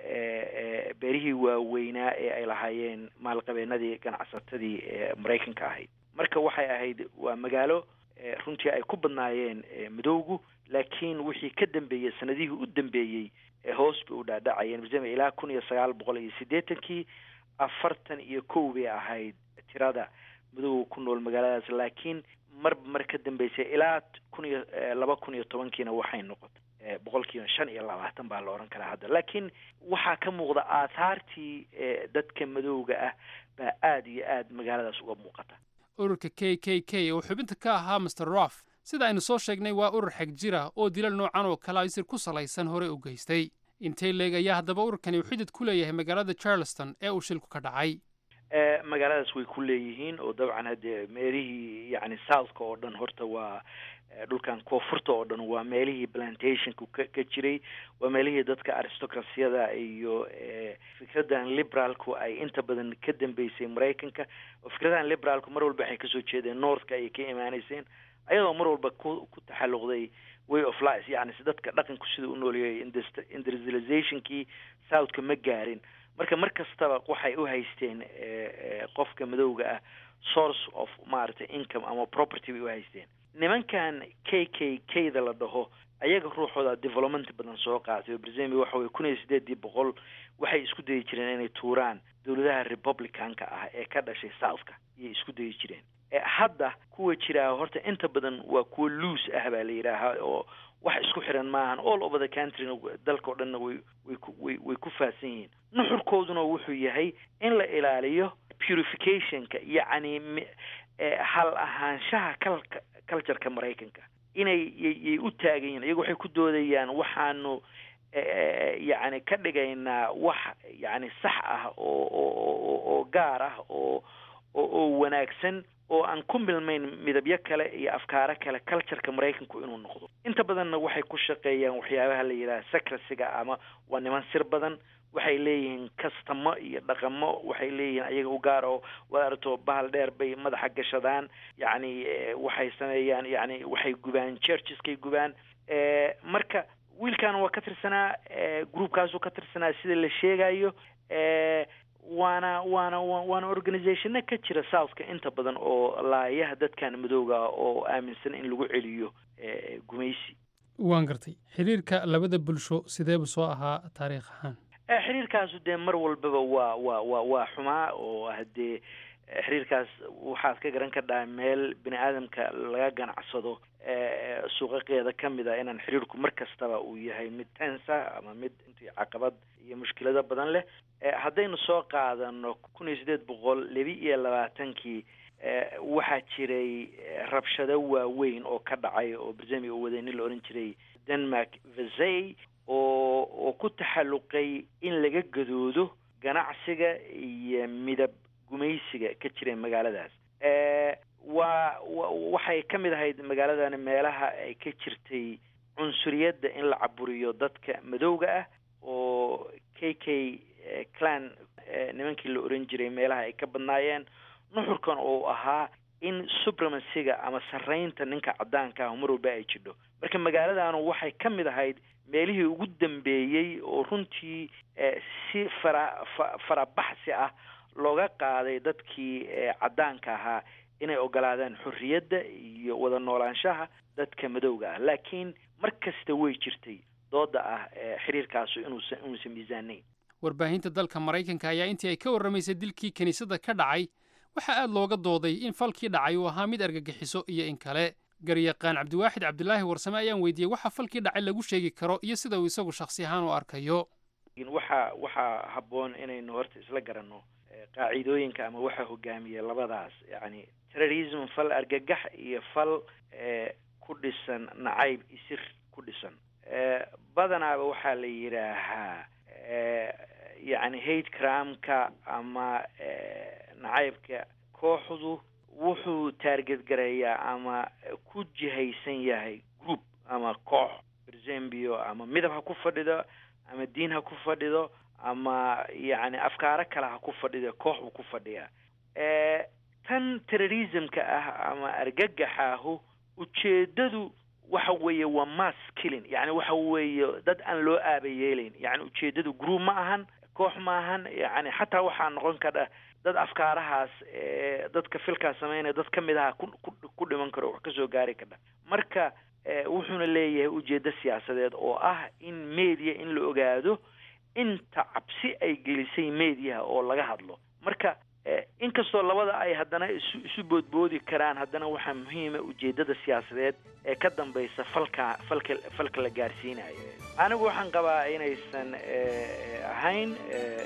e beerihii waaweynaa ee ay lahaayeen maalqabeenadii ganacsatadii ee maraykanka ahayd marka waxay ahayd waa magaalo e runtii ay ku badnaayeen e madowgu laakiin wixii ka dambeeyey sanadihii u dambeeyey ee hoos bay u dhaadhacayeen masalan ilaa kun iyo sagaal boqol iyo siddeetankii afartan iyo kow bay ahayd tirada madowga ku nool magaaladaas laakiin marba mar ka dambeysay ilaa kun iyo laba kun iyo tobankiina waxay noqotay boqolkiiba shan iyo labaatan baa la odhan karaa hadda laakiin waxaa ka muuqda aathaartii dadka madowga ah baa aada iyo aada magaaladaas uga muuqata ururka k k k oo xubinta ka ahaa master rof sida aynu soo sheegnay waa urur xag jira oo dilal noocan oo kale isir ku salaysan hore u geystay intay leeg ayaa haddaba ururkani uu xidid ku leeyahay magaalada charleston ee uu shilku ka dhacay magaaladaas way ku leeyihiin oo dabcan haddee meelihii yani southka oo dhan horta waa dhulkan koonfurta oo dhan waa meelihii plantationku ka ka jiray waa meelihii dadka aristocracyada iyo fikradan liberaalku ay inta badan ka dambeysay maraykanka oo fikradahan liberaalku mar walba waxay kasoo jeedeen northka ayay ka imaaneyseen ayadoo mar walba ku ku taxalluqday way of life yani si dadka dhaqanku sida u nooleeyay industrializationkii southka ma gaarin marka mar kastaba waxay u haysteen qofka madowga ah source of maaragtay income ama property bay u haysteen nimankan k k k da la dhaho ayaga ruuxooda development badan soo qaatay oo brazemia waxa weye kun iyo sideedii boqol waxay isku dayi jireen inay tuuraan dowladaha republicanka ah ee ka dhashay southka iyay isku dayi jireen hadda kuwa jiraa horta inta badan waa kuwa loose ah baa la yidhaahaa oo wax isku xiran maahan all over the countryna dalka o dhanna way way ku way way ku faahsan yihiin nuxurkooduna wuxuu yahay in la ilaaliyo purificationka yacni hal ahaanshaha kalka cultureka maraykanka inay yay u taagan yihin iyagu waxay ku doodayaan waxaanu yacni ka dhigaynaa wax yacni sax ah oo oo oo gaar ah oo oo wanaagsan oo aan ku milmayn midabyo kale iyo afkaaro kale cultureka maraykanku inuu noqdo inta badanna waxay ku shaqeeyaan waxyaabaha la yidhaha secrecyga ama waa niman sir badan waxay leeyihiin kastamo iyo dhaqamo waxay leeyihiin ayaga u gaar oo waad aragto bahal dheer bay madaxa gashadaan yacni waxay sameeyaan yacni waxay gubaan churcheskay gubaan marka wiilkan waa ka tirsanaa groupkaasuu ka tirsanaa sida la sheegayo waana waana waana organizationna ka jira southka inta badan oo laayaha dadkan madowga ah oo aaminsan in lagu celiyo gumaysi waan gartay xiriirka labada bulsho sideebu soo ahaa taariikh ahaan xiriirkaasu dee mar walbaba waa waa waa waa xumaa oo haddee xiriirkaas waxaad ka garan kadhaa meel bini aadamka laga ganacsado suuqaqeeda ka mid a inaan xiriirku mar kastaba uu yahay mid tensa ama mid intii caqabad iyo mushkilado badan leh haddaynu soo qaadano kun iyo siddeed boqol laba iyo labaatankii waxaa jiray rabshado waaweyn oo ka dhacay oo brazemia uu waday nin la odhan jiray denmark vasey oo oo ku taxalluqay in laga gadoodo ganacsiga iyo midab gumaysiga ka jira magaaladaas waa waxay ka mid ahayd magaaladani meelaha ay ka jirtay cunsuriyadda in la caburiyo dadka madowga ah oo k k clan nimankii la oran jiray meelaha ay ka badnaayeen nuxurkan oo ahaa in supremacyga ama sarraynta ninka caddaanka ah mar walba ay jidho marka magaaladanu waxay ka mid ahayd meelihii ugu dambeeyey oo runtii si fara farabaxsi ah looga qaaday dadkii caddaanka ahaa inay ogolaadaan xorriyadda iyo wada noolaanshaha dadka madowga ah laakiin mar kasta way jirtay dooda ah xiriirkaasu inuusan inuusan miisaanayn warbaahinta dalka maraykanka ayaa intii ay ka warramaysay dilkii kiniisadda ka dhacay waxaa aad looga dooday in falkii dhacay uu ahaa mid argagixiso iyo in kale garyaqaan cabdiwaaxid cabdilaahi warsame ayaan weydiiyey waxa falkii dhacay lagu sheegi karo iyo sida uu isagu shakhsi ahaan u arkayo waxaa waxaa habboon inaynu horta isla garanno qaacidooyinka ama waxa hogaamiya labadaas yacni terrorism fal argagax iyo fal ku dhisan nacayb isir ku dhisan badanaaba waxaa la yidhaahaa yacni hate cramka ama nacaybka kooxdu wuxuu taargetgareeyaa ama ku jihaysan yahay group ama koox berzembio ama midab ha ku fadhido ama diin ha ku fadhido ama yacni afkaaro kale ha ku fadhido koox buu ku fadhiyaa tan terrorismka ah ama argagaxaahu ujeedadu waxa weeye waa mass killing yacni waxa weeye dad aan loo aaba yeelayn yacni ujeedadu group ma ahan koox ma ahan yacni xataa waxaa noqon kara dad afkaarahaas dadka filkaas sameynaya dad ka mid aha ku ku dhiman karo wax kasoo gaari kara marka wuxuuna leeyahay ujeeddo siyaasadeed oo ah in media in la ogaado inta cabsi ay gelisay mediaha oo laga hadlo marka inkastoo labada ay haddana isu isu boodboodi karaan haddana waxaa muhiima ujeeddada siyaasadeed ee ka dambaysa falka falka falka la gaarsiinayo anigu waxaan qabaa inaysan ahayn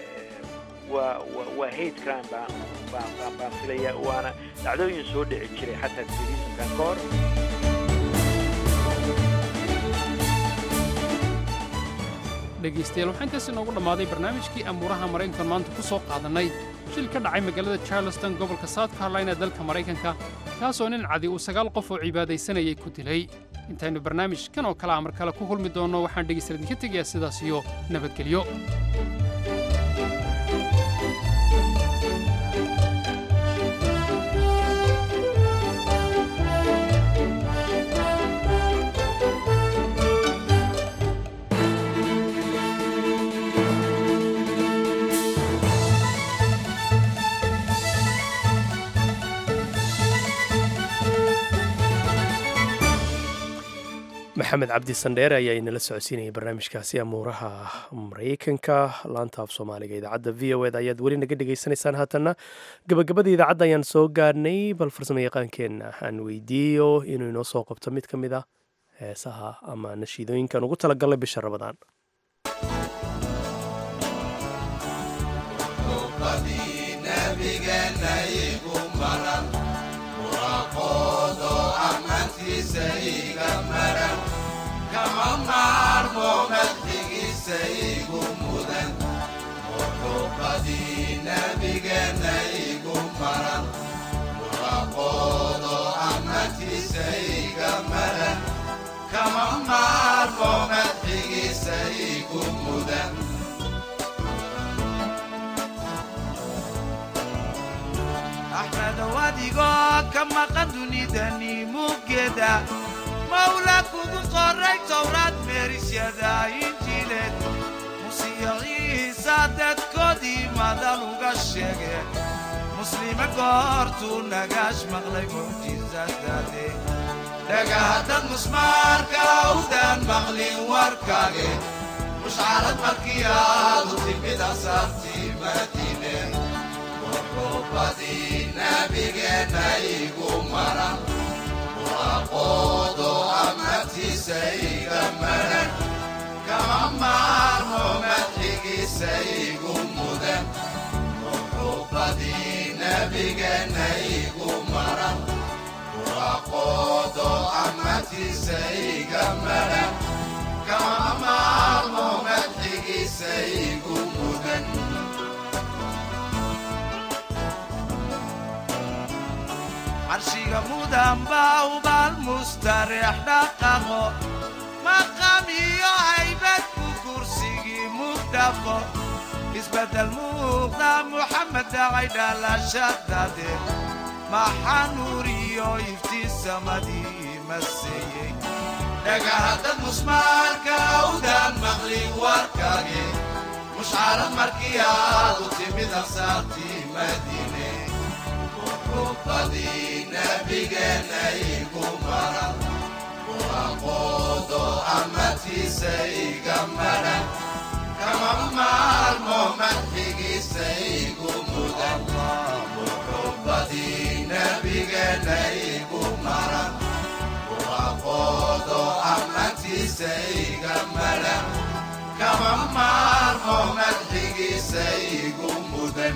waa wa waa hate crime baan baan baan baan filaya waana dhacdooyin soo dhici jiray xataa terrorismkan ka hor dhegaystayaal waxaa intaas inoogu dhammaaday barnaamijkii amuuraha maraykankan maanta ku soo qaadannay shil ka dhacay magaalada charleston gobolka south carolina dalka maraykanka kaasoo nin cadi uu sagaal qof oo cibaadaysanayay ku dilay intaynu barnaamijkan oo kale a mar kale ku kulmi doonno waxaan dhegaysta idinka tegayaa sidaas iyo nabadgelyo maxamed cabdi sandheere ayaa inala socodsiinayay barnaamijkaasi amuuraha maraykanka laanta af soomaaliga idaacadda v o eda ayaad weli naga dhegaysanaysaan haatanna gabagabada idaacadda ayaan soo gaarhnay bal farsamo yaqaankeenna aan weydiiyo inuu inoo soo qabto mid ka mid a heesaha ama nashiidooyinkan ugu talagalnay bisha rabadaan kama maarmo madxigiisa igu mudan muxuubadii nabigeenna igu maran muraqoodo amantiisa iga maran kama maarmo madxigiisa igu mudan axmedow adigoo ka maqan dunidani muggeeda mawla kugu qoray towraad meerisyada injiileed musiyo ciisa dadkoodii madal uga sheege muslime goortuu nagaash maqlay mucjisadaade dhagahaddad musmaarka awdaan maqlin warkaage mushcarad markii aadu timid asaartii madiine muxuubadii nabigeenna igu maran muraqoodo amartiisa iga maran kama maarmo madxigiisa igu mudan muxuubadii nabigeenna igu maran muraqoodo amartiisa iga maran kama maarmo madxigiisa igu mudan carshiga mudan baa ubaal mustareex dhaqaqo maqam iyo haybad ku kursigii mugdhaqo isbeddel muuqda muxamed dhacay dhalashadade maxaa nuur iyo iftiin samadii maseeyey dhagahaddad musmaarka awdaan maqlin warkage mushcarad markii aadu timid ansaartii madiine muxuubadii nabigeenna igu maran muraqoodo amartiisa iga maran kama maarmo madxigiisa igu mudan muxuubadii nabigeenna igu maran muraqoodo amartiisa iga maran kama maarmo madxigiisa igu mudan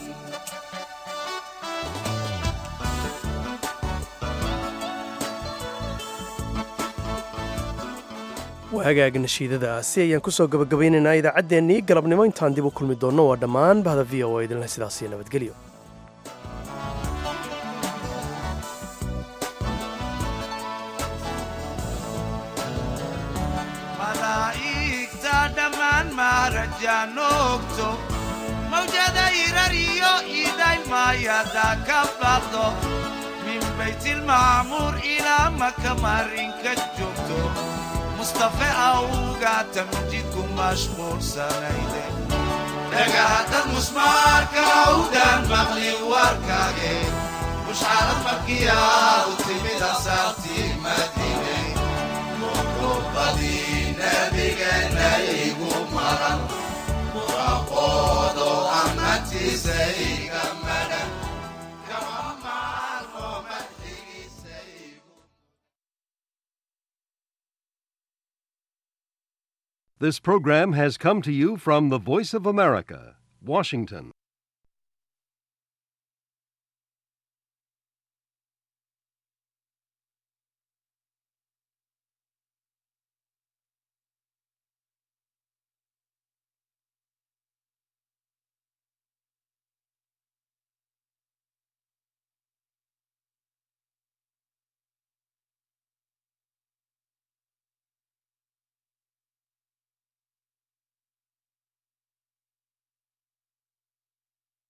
hagaag nashiidadaasi ayaan kusoo gabagabaynaynaa idaacaddeenii galabnimo intaan dib u kulmi doonno waa dhammaan bahda v o a idinleh sidaasiyo nabadgelyo malaa'igta dhammaan maarajaan ogto mawjada irar iyo idaymayada ka baqdo min baytilmacmuur ilaa maka marinka joogto mustafe awga tamjidku mashquulsanayde dhagahaddad musmaarka awdaan maqlin warkaage mushcarad markii aadu timid asaartii madiine muxuubadii nabigeenna igu maran muraqoodo amantiisa iga maran kama maarmo madxigiisa This program has come to you from the Voice of America, Washington.